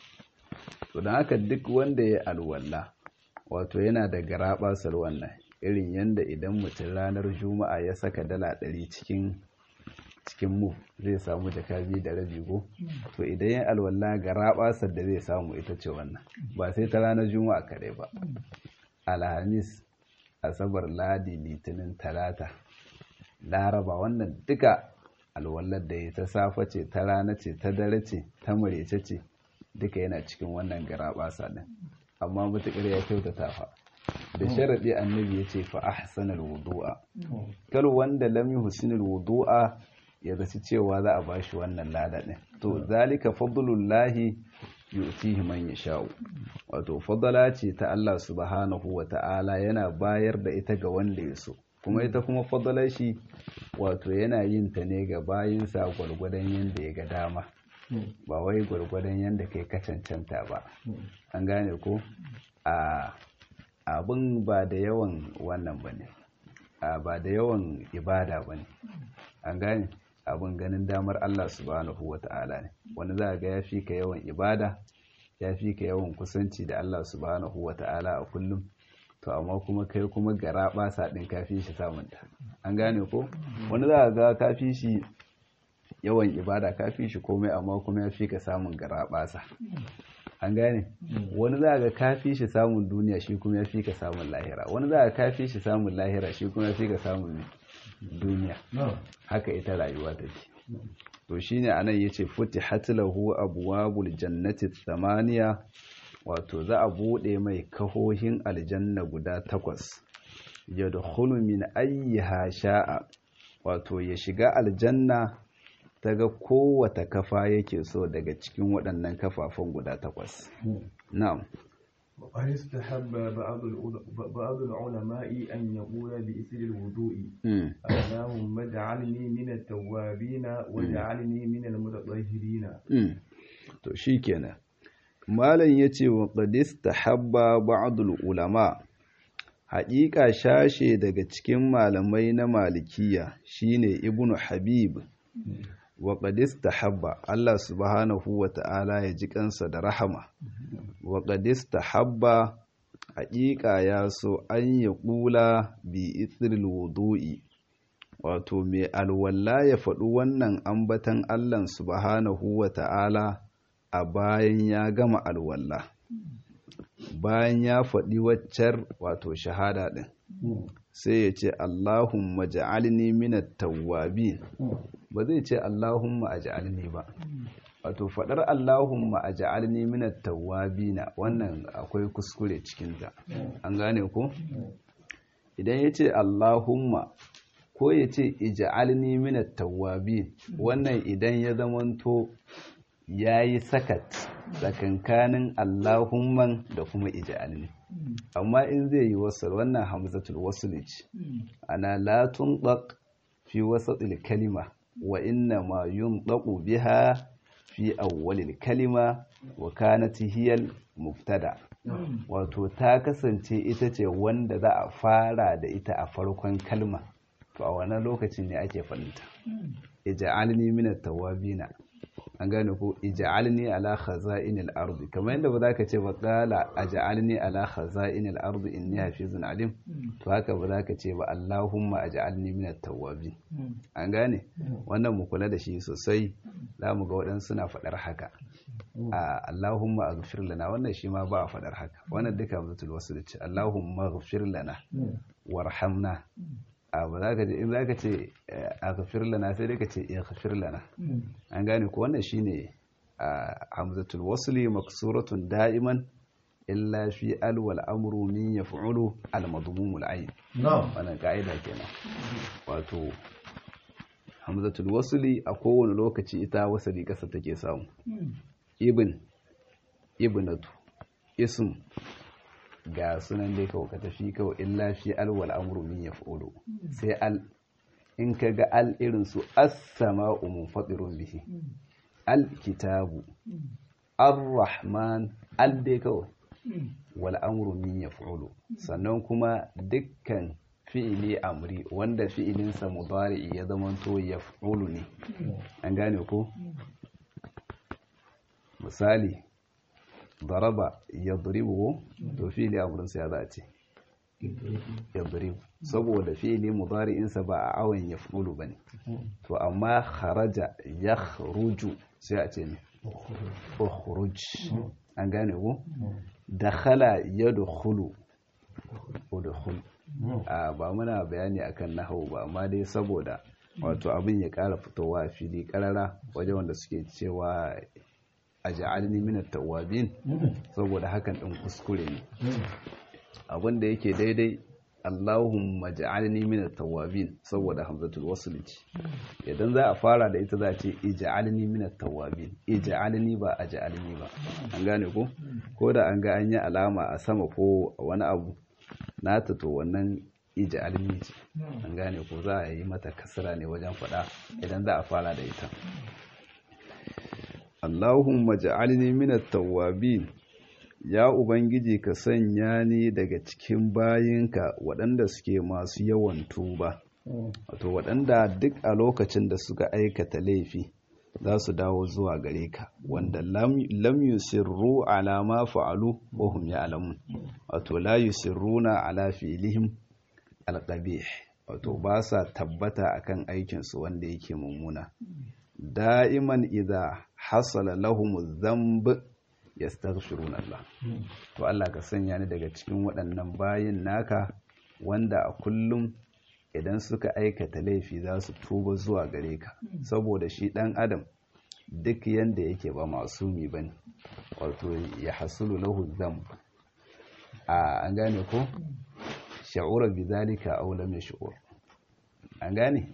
to don haka duk wanda ya alwala wato yana da garaɓasar wannan irin yadda idan mutum ranar juma'a ya saka dala ɗari cikin cikin mu zai samu jaka biyu da rabi ko to idan ya alwala ga rabasar da zai samu ita ce wannan ba sai ta ranar juma'a kare ba alhamis asabar ladi litinin talata laraba wannan duka alwallar da ya ta safa ce ta rana ce ta dare ce ta marece ce duka yana cikin wannan garabasa din amma mutukar ya kyautata fa da sharaɗi annabi ya ce fa ahsanal wudu'a kal wanda lam yuhsinul wudu'a ya zaci cewa za a bashi wannan lada ɗin to zalika fadlullahi yu'tihi man yasha'u wato fadala ce ta Allah subhanahu wa ta'ala yana bayar da ita ga wanda ya so kuma ita kuma fadalar shi wato yana yin ta ne ga bayinsa gwargwadon yadda ya ga dama ba wai gwargwadon yadda kai ka cancanta ba an gane ko a abin ba da yawan wannan ba ne ba da yawan ibada ba ne an gane abin ganin damar Allah subhanahu wa ta'ala ne wani za a ga ya fi ka yawan ibada ya fi ka yawan kusanci da Allah subhanahu wa ta'ala a kullum to amma kuma kai kuma gara basa din kafi shi samunta an gane ko wani za a ga kafi shi yawan ibada kafi shi komai amma kuma ya fi ka samun gara basa an gane wani za a ga kafi shi samun duniya shi kuma ya fi ka samun lahira wani za a ga kafi shi samun lahira shi kuma ya fi ka samun duniya haka ita rayuwa take to shine anan yace futihat lahu abwabul jannati thamaniya wato za a bude mai kahohin aljanna guda takwas yadkhulu min ayyiha sha'a wato ya shiga aljanna daga kowata kafa yake so daga cikin waɗannan kafafan guda takwas na'am وقد استحب بعض بعض العلماء أن يقول بإثر الوضوء اللهم اجعلني من التوابين واجعلني من المتطهرين to shikenan malam yace wa qad istahabba ba'd ulama haƙiƙa shashe daga cikin malamai na malikiya shine ibnu habib wa qad istahabba Allah subhanahu wa ta'ala ya ji kansa da rahama wa qad istahabba haƙiƙa ya so an ya ƙula bi ithril wudu'i wato mai alwalla ya faɗi wannan ambatan Allah subhanahu wa ta'ala a bayan ya gama alwalla bayan ya faɗi waccar wato shahada ɗin sai ya ce Allahumma ja'alni minat tawwabin ba zai ce Allahumma aj'alni ba wato faɗar Allahumma aj'alni minat tawwabin wannan akwai kuskure cikin ta an gane ko idan ya ce Allahumma ko ya ce ij'alni minat tawwabin wannan idan ya zamanto yayi sakat tsakankanin Allahumman da kuma ij'alni amma in zai yi wasal wannan hamzatul wasl ce ana la tunṭaq fi wasatil kalima wa inna ma yunṭaqu biha fi awwalil kalima wa kanat hiya mubtada wato ta kasance ita ce wanda za a fara da ita a farkon kalma to a wannan lokacin ne ake faɗinta ij'alni minat tawabina an gane ko ij'alni ala khaza'inil ardi kamar yadda ba za ka ce ba qala aj'alni ala khaza'inil ardi inni hafizun alim to haka ba za ka ce ba allahumma aj'alni minat tawwabin an gane wannan mu kula da shi sosai za mu ga waɗansu suna faɗar haka a allahumma aghfir lana wannan shi ma ba a faɗar haka wannan duka mutul wasu ce allahumma aghfir lana warhamna a ba za ka ce in za ka ce a kafir lana sai dai ka ce ya kafir lana an gane ko wannan shine a hamzatul wasli maksuratun da'iman illa fi al wal amru min yaf'ulu al madmum al ayn wannan ka'ida kenan wato hamzatul wasli a kowane lokaci ita wasali kasa take samu ibn ibnatu ism ga sunan dai kawai ka tafi kawai illa fi alwal amru min yaf'ulu sai al in ka ga al irin su as-sama'u munfatirun bihi al kitabu ar-rahman al dai kawai wal amru min yaf'ulu sannan kuma dukkan fi'ili amri wanda fi'ilinsa mudari ya zamanto yaf'ulu ne an gane ko misali daraba yadribu to fi'li amrin sai za a ce yadribu saboda fi'li mudari'insa ba a awan yaf'ulu bane to amma kharaja yakhruju sai a ce ne ukhruj an gane ko dakhala yadkhulu udkhul a ba muna bayani akan nahwu ba amma dai saboda wato abin ya ƙara fitowa fili ƙarara wajen wanda suke cewa a ja'alni minat tawabin saboda hakan ɗin kuskure ne abin da yake daidai Allahumma ja'alni min at-tawwabin saboda hamzatul wasl ce idan za a fara da ita za a ce ij'alni min at-tawwabin ij'alni ba aj'alni ba an gane ko ko da an ga an yi alama a sama ko wani abu nata to wannan ij'alni ce an gane ko za a yi mata kasra ne wajen fada idan za a fara da ita Allahumma ja'alni min at-tawwabin ya ubangiji ka sanya ni daga cikin bayinka waɗanda suke masu yawan tuba wato waɗanda duk a lokacin da suka aikata laifi za su dawo zuwa gare ka wanda lam yusirru ala ma fa'alu wa hum ya'lamun wato la yusirruna ala fi'lihim alqabih wato ba sa tabbata akan aikin su wanda yake mummuna da'iman idza hasala lahum dhanb yastaghfiruna Allah to Allah ka sanya ni daga cikin waɗannan bayin naka wanda a kullum idan suka aikata laifi za su tuba zuwa gare ka saboda shi ɗan adam duk yanda yake ba masumi ba ne wato ya hasulu lahu zam a an gane ko sha'ura bi zalika aw lam yash'ur an gane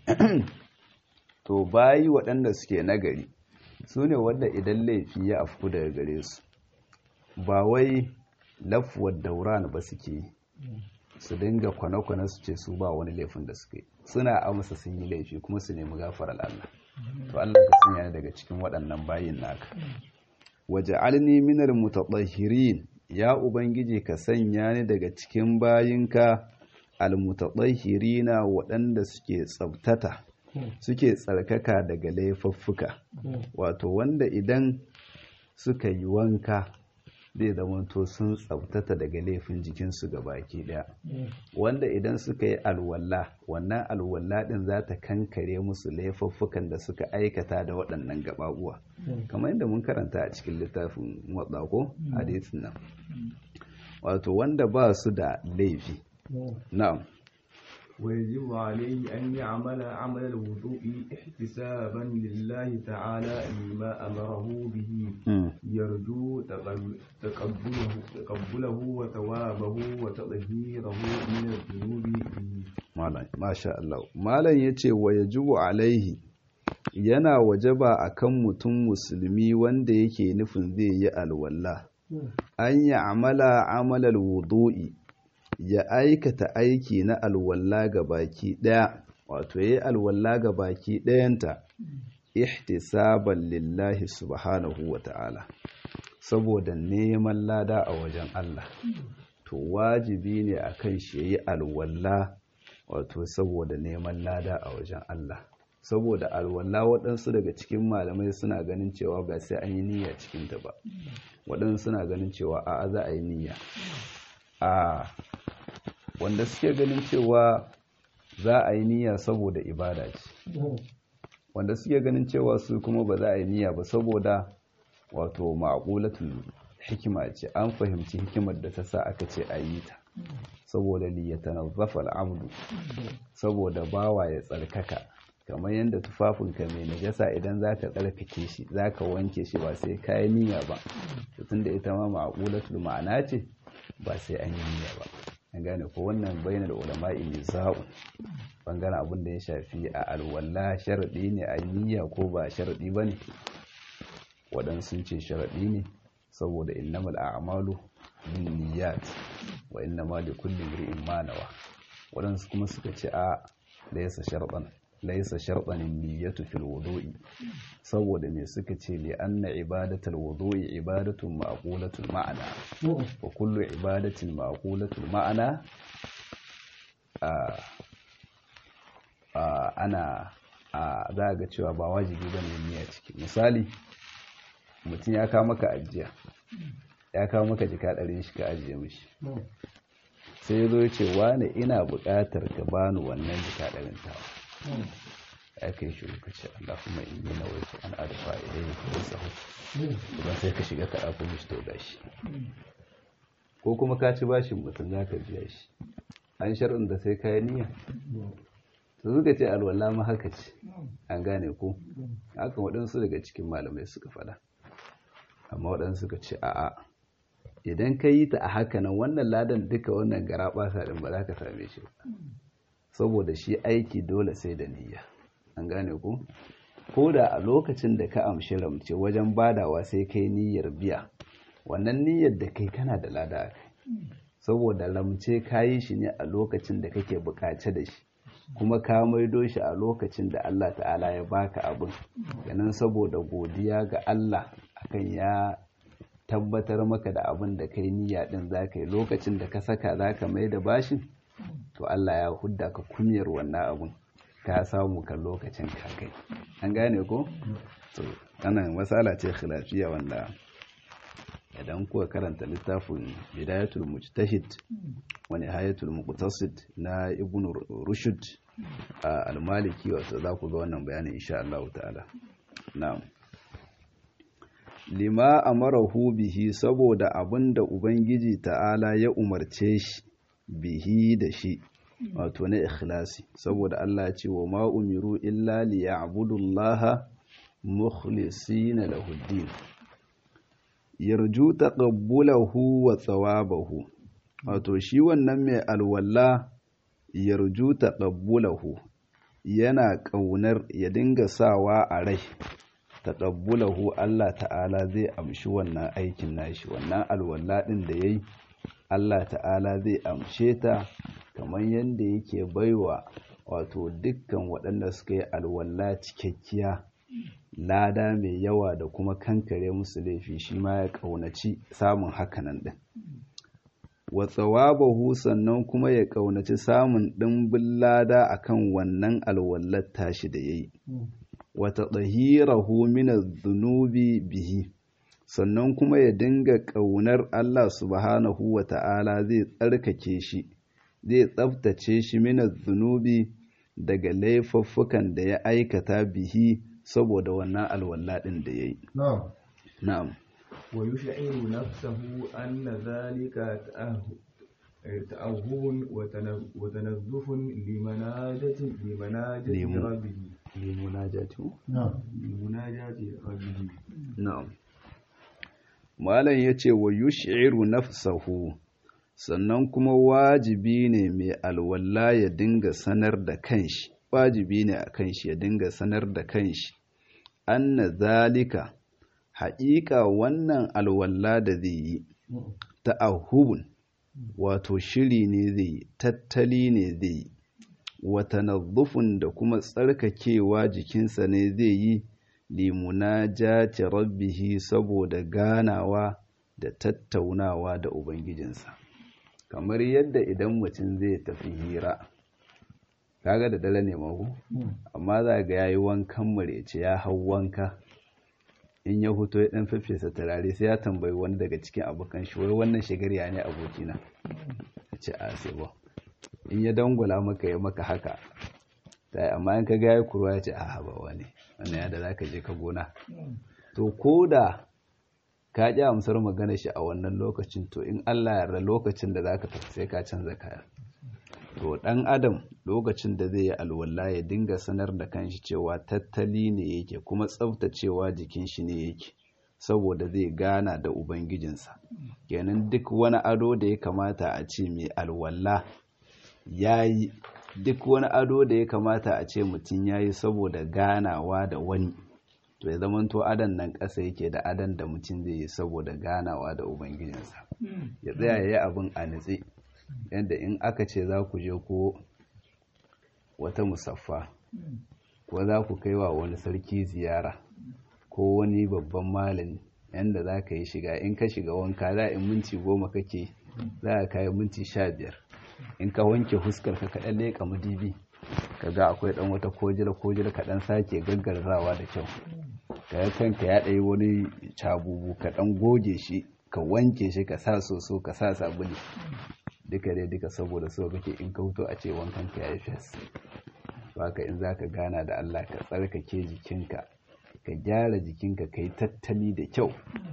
to bayi waɗanda suke nagari su ne wanda idan laifi ya afku daga gare su ba wai lafuwar dauran ba suke su dinga kwane-kwane su ce su ba wani laifin da suke suna amsa sun yi laifi kuma su nemi gafarar Allah to Allah ka sanya daga cikin waɗannan bayin naka waje alni minar mutatahhirin ya ubangiji ka sanya ni daga cikin bayinka almutatahhirina waɗanda suke tsabtata suke tsarkaka daga laifuffuka wato wanda idan suka yi wanka zai zamanto sun tsabtata daga laifin jikinsu ga baki daya wanda idan suka yi alwala wannan alwala din za ta kankare musu laifuffukan da suka aikata da waɗannan gababuwa kamar yadda mun karanta a cikin littafin ko hadisin nan wato wanda ba su da laifi na'am ويجب عليه أن يعمل عمل الوضوء احتسابا لله تعالى لما أمره به يرجو تقبله, تقبله وثوابه وتطهيره من الذنوب به ما شاء الله ما لن يتي ويجب عليه yana wajaba akan mutum musulmi wanda yake nufin zai yi alwala an yi amala amalal wudu'i ya aikata aiki na alwalla ga baki ɗaya wato ya yi alwalla ga baki ɗayanta ihtisaban lillahi subhanahu wa ta'ala saboda neman lada a wajen Allah to wajibi ne a kan shi ya yi alwalla wato saboda neman lada a wajen Allah saboda alwalla waɗansu daga cikin malamai suna ganin cewa ba sai an yi niyya cikinta ba waɗansu suna ganin cewa a'a za a yi niyya a wanda suke ganin cewa za a yi niyya saboda ibada ce wanda suke ganin cewa su kuma ba za a yi niyya ba saboda wato ma'qulatul hikima ce an fahimci hikimar da ta sa aka ce a yi ta saboda liyatanazzafa al'abdu saboda bawa ya tsarkaka kamar yadda tufafinka mai najasa idan zaka tsarkake shi zaka wanke shi ba sai kayi niyya ba tunda ita ma ma'qulatul ma'ana ce ba sai an yi niyya ba an gane ko wannan bayanar ulama'i ne za'u bangaren abin da ya shafi a alwala sharaɗi ne a niyya ko ba sharaɗi ba ne waɗansu sun ce sharaɗi ne saboda innamal a'malu bin niyyat wa innama li kulli imrin ma nawa waɗansu kuma suka ce a laysa sharɗan laysa sharɗan niyyatu fil wudu'i saboda me suka ce li anna ibadatul wudu'i ibadatun ma'qulatul ma'ana wa kullu ibadatin ma'qulatul ma'ana a ana a za ga cewa ba wajibi bane niyya ciki misali mutum ya kawo maka ajiya ya kawo maka jika ɗarin shi ka ajiye mishi sai ya zo ya ce wane ina buƙatar ka bani wannan jika ɗarin tawa ya kai shi ka ce Allah kuma in yi nawai su an arfa idan ya kuma sahu idan sai ka shiga ka ɗafi mishi to gashi ko kuma ka ci bashin mutum za ka biya shi an shar'in da sai ka yi niyya su suka ce alwala ma haka ce an gane ko haka waɗansu daga cikin malamai suka faɗa amma waɗansu suka ce a'a idan ka yi ta a haka nan wannan ladan duka wannan gara ɓasa ɗin ba za ka same shi ba saboda shi aiki dole sai da niyya an gane ku ko da a lokacin da ka amshi ramce wajen badawa sai kai niyyar biya wannan niyyar da kai kana da lada a kai saboda ramce ka yi shi ne a lokacin da kake bukace da shi kuma ka maido shi a lokacin da Allah ta'ala ya baka abin ganin saboda godiya ga Allah akan ya tabbatar maka da abin da kai niyya din zaka yi lokacin da ka saka zaka mai da bashin to Allah ya hudda ka kunyar wannan abin ka samu kan lokacin ka kai an gane ko to wannan masala ce khilafiya wanda idan kuka karanta littafin bidayatul mujtahid wa nihayatul muqtasid na ibn rushd al-maliki wato za ku ga wannan bayanin insha Allah ta'ala na'am lima amarahu bihi saboda abinda ubangiji ta'ala ya umarce shi bihi da shi wato na ikhlasi saboda Allah ce wa ma umiru illa liya'budullaha mukhlisina lahu din yarju taqabbulahu wa thawabahu wato shi wannan mai alwala yarju taqabbulahu yana kaunar ya dinga sawa a rai taqabbulahu Allah ta'ala zai amshi wannan aikin nashi wannan alwala din da yayi Allah ta'ala zai amshe ta kamar yadda yake baiwa wato dukkan waɗanda suka yi alwala cikakkiya lada mai yawa da kuma kankare musu laifi shi ma ya ƙaunaci samun hakanan ɗin wa tsawabahu sannan kuma ya ƙaunaci samun ɗimbin lada akan wannan alwallar tashi da ya yi wata tsahirahu min zunubi bihi sannan kuma ya dinga ƙaunar Allah subhanahu wa ta'ala zai tsarkake shi zai tsabtace shi min zunubi daga laifuffukan da ya aikata bihi saboda wannan alwala ɗin da ya yi. Na'am. Wa yushiru nafsahu anna zalika ta'ahun wa tanazzufun limanajatin limanajati rabbihi. Limunajati? Na'am. Limunajati rabbihi. Na'am. Malam ya ce wa yushiru nafsahu sannan kuma wajibi ne mai alwala ya dinga sanar da kanshi. wajibi ne a kan shi ya dinga sanar da kanshi anna zalika haƙiƙa wannan alwala da zai yi ta'ahubun wato shiri ne zai yi tattali ne zai yi wata nazufin da kuma tsarkakewa jikinsa ne zai yi limunajati rabbihi saboda ganawa da tattaunawa da ubangijinsa kamar yadda idan mutum zai tafi hira kaga da dare ne mahu amma za ga yayi wankan murece ya hau wanka in ya huto ya dan fefesa turare sai ya tambayi wani daga cikin abokan shi wai wannan shigarya ne abokina ce a sai ba in ya dangula maka ya maka haka sai amma in ka ga ya kurwa ya ce a ba wani wannan ya da zaka je ka gona to koda ka ji amsar magana shi a wannan lokacin to in Allah ya yarda lokacin da zaka tafi sai ka canza kaya to ɗan adam lokacin da zai yi alwala ya dinga sanar da kanshi cewa tattali ne yake kuma tsaftacewa jikin shi ne yake saboda zai gana da ubangijinsa kenan duk wani ado da ya kamata a ce mai alwala ya yi duk wani ado da ya kamata a ce mutum ya yi saboda ganawa da wani to ya zamanto adan nan ƙasa yake da adan da mutum zai yi saboda ganawa da ubangijinsa ya tsaya ya yi abin a nitse yadda in aka ce za ku je ko wata musaffa ko za ku kai wa wani sarki ziyara ko wani babban malami yadda za ka yi shiga in ka shiga wanka za in minti goma kake za a kayi minti sha biyar in ka wanke huskar ka kaɗan leƙa madibi ka ga akwai ɗan wata kojila kojila kaɗan sake gaggarrawa da kyau ka yi kanka ya ɗaya wani cabubu ka ɗan goge shi ka wanke shi ka sa soso ka sa sabuli duka dai duka saboda so kake in ka huto a ce wankan ka yayi fes haka in zaka gana da Allah ka tsarkake jikinka ka gyara jikinka kai tattali da kyau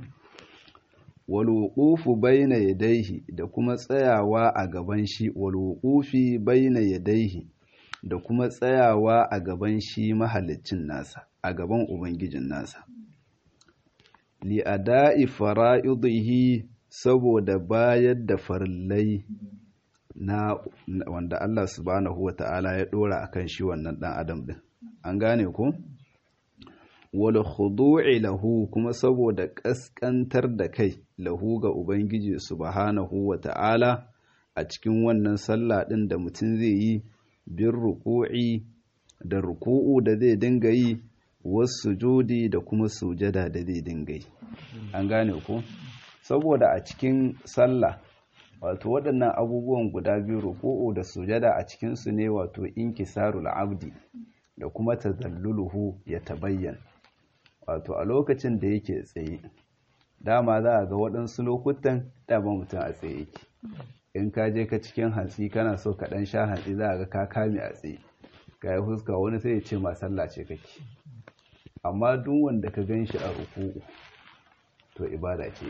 wal wuqufu baina yadayhi da kuma tsayawa a gaban shi wal wuqufi baina yadayhi da kuma tsayawa a gaban shi mahallicin nasa a gaban ubangijin nasa li ada'i fara'idihi saboda bayar da farillai na wanda Allah subhanahu wata'ala ya dora akan shi wannan dan adam din an gane ko wal khudu'i lahu kuma saboda kaskantar da kai lahu ga ubangiji subhanahu wata'ala a cikin wannan sallah din da mutum zai yi bin ruku'i da ruku'u da zai dinga yi wasu judi da kuma sujada da zai dinga yi an gane ko saboda a cikin sallah wato waɗannan abubuwan guda biyu ruku'u da sujada a cikinsu ne wato inkisarul abdi da kuma tazalluluhu ya tabayyan wato a lokacin da yake tsaye dama za a ga waɗansu lokutan dama mutum a tsaye yake in ka je ka cikin hantsi kana so ka ɗan sha hantsi za a ga ka kame a tsaye ga yi fuska wani sai ya ce ma sallah ce kake amma duk wanda ka gan shi a ruku'u to ibada ce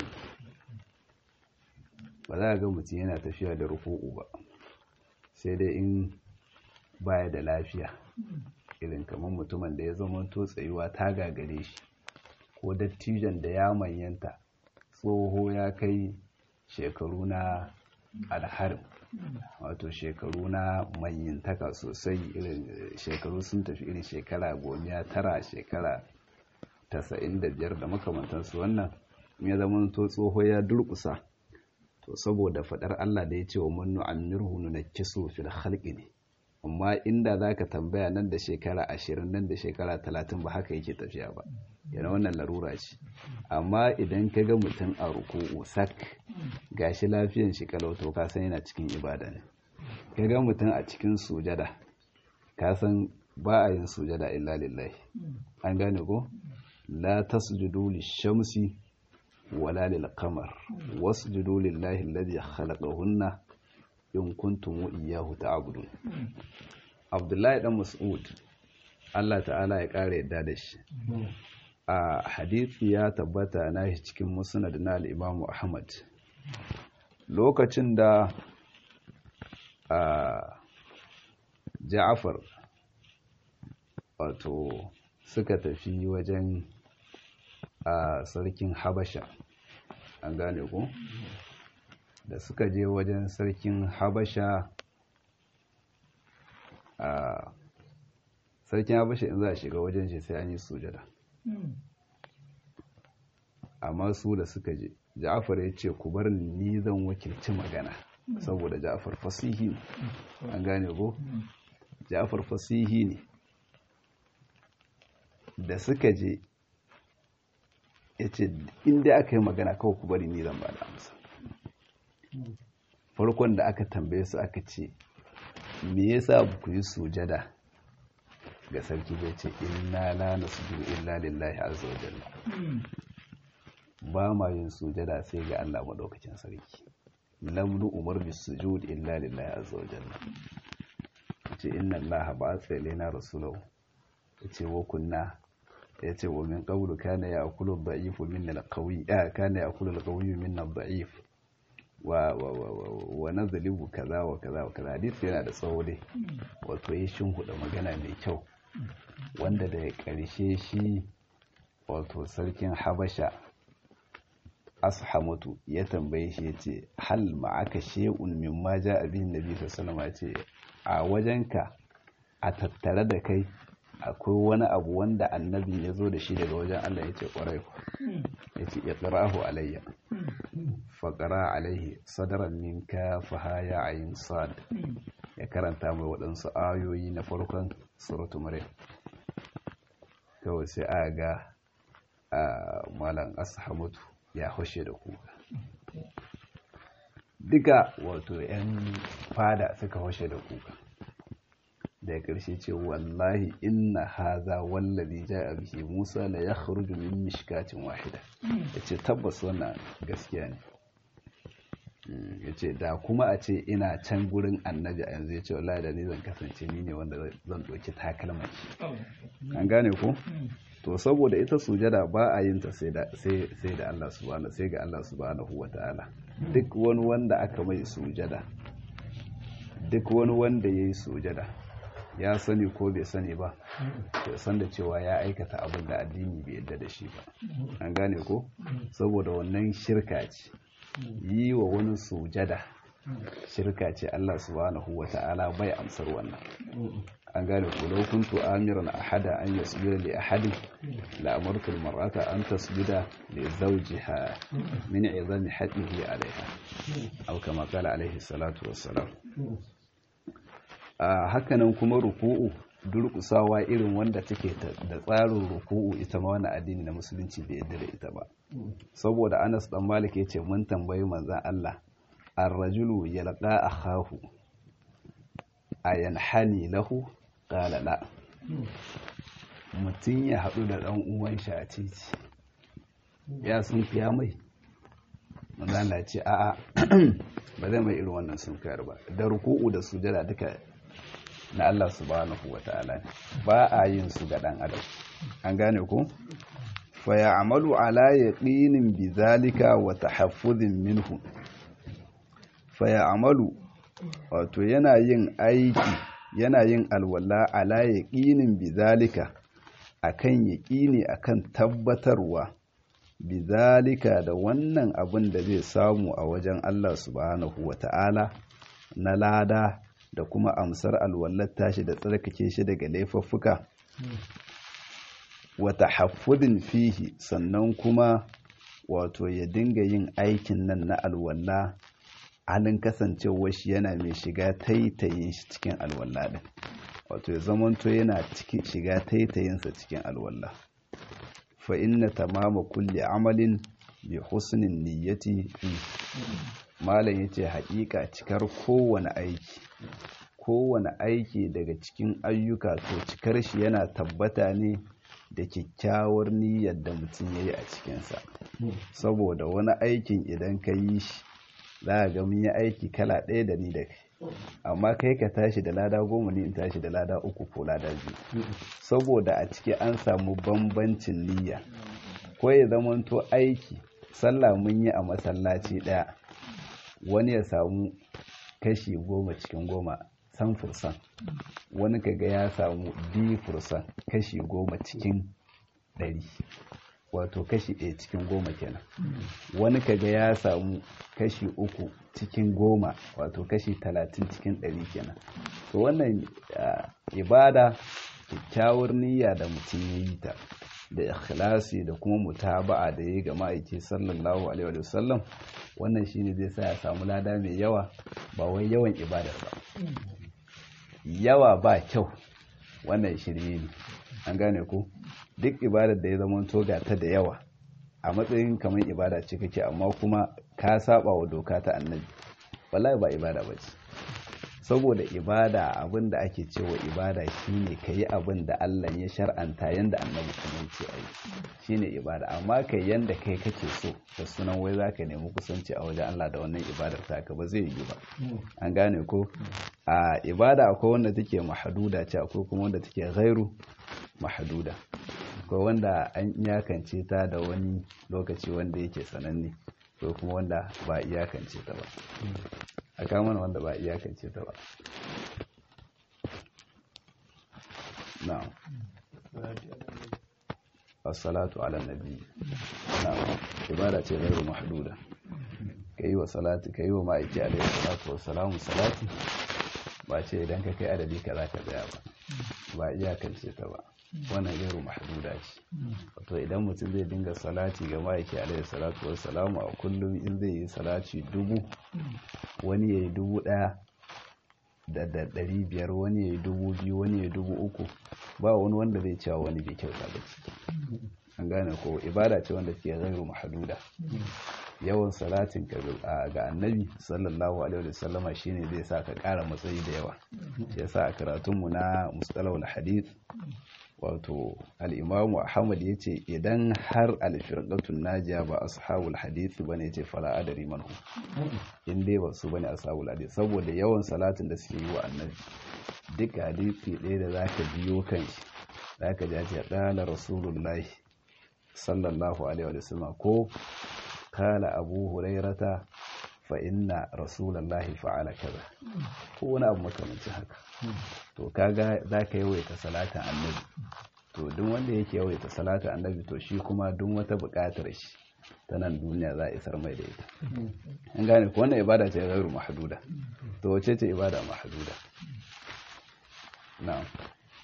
ba za a ga mutum yana tafiya da ruku'u ba sai dai in baya da lafiya irin kamar mutumin da ya zama to tsayuwa ta gagare shi ko dattijan da ya manyanta tsoho ya kai shekaru na alharin wato shekaru na manyantaka sosai irin shekaru sun tafi irin shekara gomiya tara shekara tasa'in da biyar da makamantansu wannan ya zama to tsoho ya durkusa to saboda fadar Allah da ya ce wa munnu amirhu nunakkisu fil khalqi ne amma inda zaka tambaya nan da shekara ashirin nan da shekara talatin ba haka yake tafiya ba yana wannan larura ce amma idan ka ga mutum a ruku'u sak gashi lafiyan shi kalau to ka san yana cikin ibada ne ka ga mutum a cikin sujada ka san ba a yin sujada illa lillahi an gane ko la tasjudu lishamsi wala lil qamar wasjudu lillahi alladhi khalaqahunna in kuntum iyyahu ta'budun Abdullahi dan Mas'ud Allah ta'ala ya kare yadda da shi a hadisi ya tabbata na shi cikin musnad na al-Imam Ahmad lokacin da a Ja'far wato suka tafi wajen a sarkin Habasha an gane ko da suka je wajen sarkin Habasha a sarkin Habasha in za a shiga wajen shi sai an yi sujada amma su da suka je Ja'far ya ce ku bar ni zan wakilci magana saboda Ja'far fasihi ne an gane ko Ja'far fasihi ne da suka je ya ce inda aka yi magana kawai ku bari ni zan ba da amsa farkon da aka tambaye su aka ce me yasa ku yi sujada ga sarki bai ce inna la nasjudu illa lillahi azza wa jalla ba ma yin sujada sai ga Allah madaukakin sarki lam nu umar bis sujud illa lillahi azza wa jalla ce inna allaha ba'atha ilaina rasulahu yace wa kunna yace wa min qawlu kana ya'kulu ad-da'ifu minna al-qawi kana ya'kulu al-qawiyyu minna ad-da'if wa wa wa wa nazlibu kaza wa kaza wa kaza hadisi yana da tsawo dai wato yi shin huda magana mai kyau wanda da ƙarshe shi wato sarkin habasha ashamatu ya tambaye shi ya ce hal ma'aka she'un mimma ja abin nabi sallallahu alaihi ce a wajenka a tattare da kai akwai wani abu wanda annabi ya zo da shi daga wajen Allah ya ce ƙwarai ya ce iqra'ahu alayya faƙara alaihi sadaran min kafaha ya ayin sad ya karanta mai waɗansu ayoyi na farkon suratu maryam kawai sai a ga malam ashamatu ya hushe da kuka duka wato 'yan fada suka hushe da kuka da ƙarshe ce wallahi inna haza wallazi ja'a bihi Musa la yakhruju min mishkatin wahida yace tabbas wannan gaskiya ne yace da kuma a ce ina can gurin annabi a yanzu yace wallahi da ni zan kasance ni ne wanda zan doki takalman shi an gane ko to saboda ita sujada ba a yin ta sai da sai sai da Allah subhanahu sai ga Allah subhanahu wataala duk wani wanda aka mai sujada duk wani wanda yayi sujada ya sani ko bai sani ba ya san da cewa ya aikata abin da addini bai yadda da shi ba an gane ko saboda wannan shirka ce yi wa wani sujada shirka ce Allah subhanahu wa ta'ala bai amsar wannan an gane ku law kuntu amiran ahada an yasjuda li ahadin la amartu al mar'ata an tasjuda li zawjiha min 'izami haqqihi 'alayha aw kama qala alayhi salatu wassalam a hakanan kuma ruku'u durkusawa irin wanda take da tsarin ruku'u ita ma wani addini na musulunci bai yadda da ita ba saboda Anas dan Malik yace mun tambayi manzon Allah ar-rajulu yalqa akhahu ayanhani lahu qala la mutum ya haɗu da ɗan uwan shi a titi ya sun fiya mai manzon Allah ya ce a'a ba zai mai irin wannan sun fiyar ba da ruku'u da sujada duka na Allah subhanahu wa ta'ala ba a yin su ga ɗan adam an gane ku fa ya'malu ala yaqinin bizalika wa tahaffuzin minhu fa ya'malu wato yana yin aiki yana yin alwala ala yaqinin bizalika akan yaqini akan tabbatarwa bizalika da wannan abin da zai samu a wajen Allah subhanahu wa ta'ala na lada da kuma amsar alwallar tashi da tsarkake shi daga laifuffuka wata haffudin fihi sannan kuma wato ya dinga yin aikin nan na alwalla halin kasancewar shi yana mai shiga taitayin shi cikin alwalla din wato ya zamanto yana cikin shiga taitayinsa cikin alwalla fa inna tamama kulli amalin bi husnin niyyati fi malam yace haƙiƙa cikar kowane aiki kowane aiki daga cikin ayyuka to cikar shi yana tabbata ne da kyakkyawar niyyar da mutum ya yi a cikinsa saboda wani aikin idan ka yi shi za a ga mun yi aiki kala ɗaya da ni da kai amma kai ka tashi da lada goma ne in tashi da lada uku ko lada biyu saboda a ciki an samu bambancin niyya ko ya zamanto aiki sallah mun yi a masallaci ɗaya wani ya samu kashi goma cikin goma san fursan wani kaga ya samu biyu fursan kashi goma cikin ɗari wato kashi ɗaya cikin goma kenan wani kaga ya samu kashi uku cikin goma wato kashi talatin cikin ɗari kenan to wannan ibada kyakkyawar niyya da mutum ya yi ta da ikhlasi da kuma mutaba'a da ya ga ma'aiki sallallahu alaihi wa sallam wannan shine zai sa ya samu lada mai yawa ba wai yawan ibadar ba yawa ba kyau wannan shirye ne an gane ko duk ibadar da ya zama toga ta da yawa a matsayin kamar ibada ce kake amma kuma ka saba wa doka ta annabi wallahi ba ibada ba ce saboda ibada abin da ake cewa ibada shine ka yi abin da Allah ya shar'anta yanda annabi kuma ce a yi shine ibada amma kai yanda kai kake so da sunan wai za ka nemi kusanci a wajen Allah da wannan ibadar taka ba zai yi ba an gane ko a ibada akwai wanda take mahaduda ce akwai kuma wanda take ghairu mahaduda akwai wanda an iyakance ta da wani lokaci wanda yake sananne ko kuma wanda ba iyakance ta ba a kamar wanda ba iyakance ta ba na'am as-salatu ala nabi na'am ibada ce ghairu mahduda kai wa salati kai wa ma'aiki alaihi salatu wa salamu salati ba ce idan ka kai adadi ka za ka tsaya ba ba iyakance ta ba wannan ghairu mahduda ce wato idan mutum zai dinga salati ga ma'aiki alaihi salatu wa salamu a kullum in zai yi salati dubu wani ya yi dubu ɗaya da da ɗari biyar wani ya yi dubu biyu wani ya yi dubu uku ba wani wanda zai cewa wani bai kyauta ba ciki an gane ko ibada ce wanda ke zairu mahaduda yawan salatin ka ga annabi sallallahu alaihi wasallama shine zai sa ka ƙara matsayi da yawa shi yasa a karatunmu na mustalahul hadith wato al'imamu ahmad ya ce idan har alfirƙatun najiya ba ashabul hadith ba ne ce fara adari manhu in dai ba su bane ashabul hadith saboda yawan salatin da suke yi wa annabi duk hadithi ɗaya da zaka biyo kan shi zaka ji ce ɗala rasulullahi sallallahu alaihi wa sallam ko kala abu hurairata fa inna rasulallahi fa'ala kaza ko wani abu makamancin haka to kaga zaka yawaita salatin annabi to duk wanda yake yawaita salatin annabi to shi kuma duk wata buƙatar shi ta nan duniya za a isar mai da ita an gane ko wannan ibada ce gairu mahduda to wace ce ibada mahduda na'am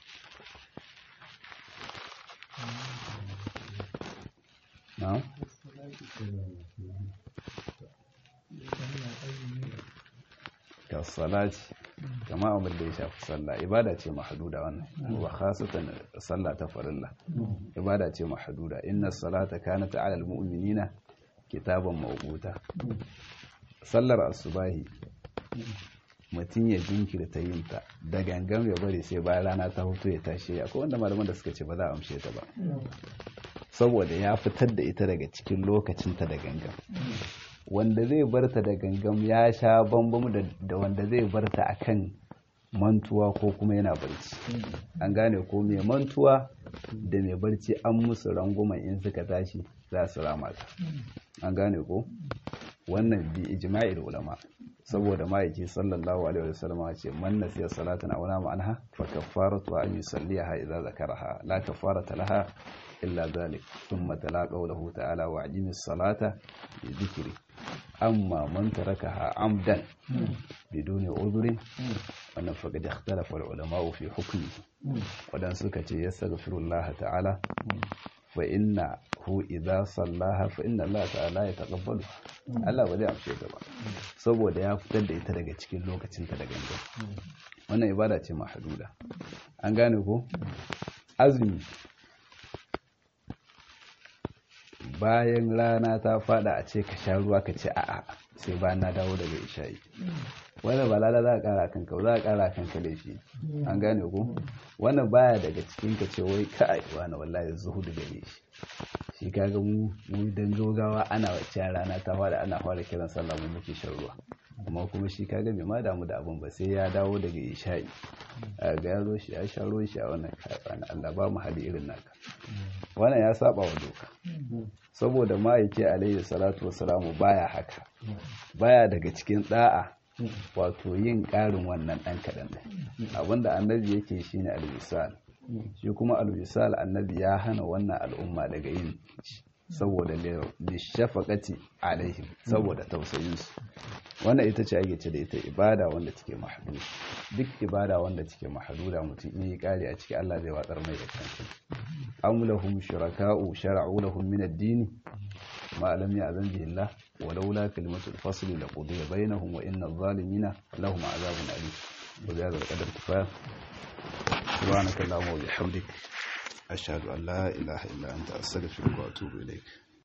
na'am ka salati kama abin da ya shafi sallah ibada ce mahduda wannan wa khasatan sallah ta farilla ibada ce mahduda inna salata kanat ala almu'minina kitaban mawquta sallar asubahi mutum ya jinkirta yin ta da gangan ya bari sai bayan rana ta hutu ya tashi akwai wanda malaman da suka ce ba za a amshe ta ba saboda ya fitar da ita daga cikin lokacinta da gangan wanda zai barta da gangam ya sha bambam da wanda zai barta akan mantuwa ko kuma yana barci an gane ko mai mantuwa da mai barci an musu ranguman in suka tashi za su rama ta an gane ko wannan bi ijma'il ulama saboda ma'aiki sallallahu alaihi wasallam ce man nasiya salatan aw nama anha fa kaffaratu an yusalliha idza zakaraha la kaffarata laha illa dhalik thumma tala qawluhu ta'ala wa ajimis salata bi dhikri amma man tarakaha amdan biduni udhrin wannan faqad ikhtalafa al-ulama fi hukmi wadan suka ce yastaghfirullah ta'ala fa inna hu idza sallaha fa inna Allah ta'ala ya taqabbalu Allah ba zai amshe ta ba saboda ya fitar da ita daga cikin lokacin ta da gangan wannan ibada ce mahduda an gane ko azumi bayan rana ta fada a ce ka sha ruwa ka ce a'a sai bayan na dawo daga isha'i wannan ba lala za a kara kanka za a kara kanka laifi an gane ko wannan baya daga cikin ka ce wai kai wani wallahi zuhudu da shi shi kaga mu mu dan zogawa ana wacce rana ta fara ana fara kiran sallah mu muke shan ruwa amma kuma shi kaga bai ma damu da abin ba sai ya dawo daga isha'i ga ya zo shi ya sha ruwan shi a wannan kayan Allah ba mu hali irin naka wannan ya saba wa doka saboda ma'aiki alaihi salatu wassalamu baya haka baya daga cikin da'a wato yin ƙarin wannan ɗan kaɗan abinda annabi yake shi ne alwisal shi kuma alwisal annabi ya hana wannan al'umma daga yin saboda lishafakati alaihim saboda tausayinsu wannan ita ce ake ce da ita ibada wanda take mahadu duk ibada wanda take mahaduda mutum yi ƙari a ciki Allah zai watsar mai da kansa am lahum shuraka'u shara'u lahum min ad-din ma lam ya'zan bihi Allah ولولا كلمة الفصل لقضي بينهم وإن الظالمين لهم عذاب أليم وبهذا القدر كفاية سبحانك اللهم وبحمدك أشهد أن لا إله إلا أنت أستغفرك وأتوب إليك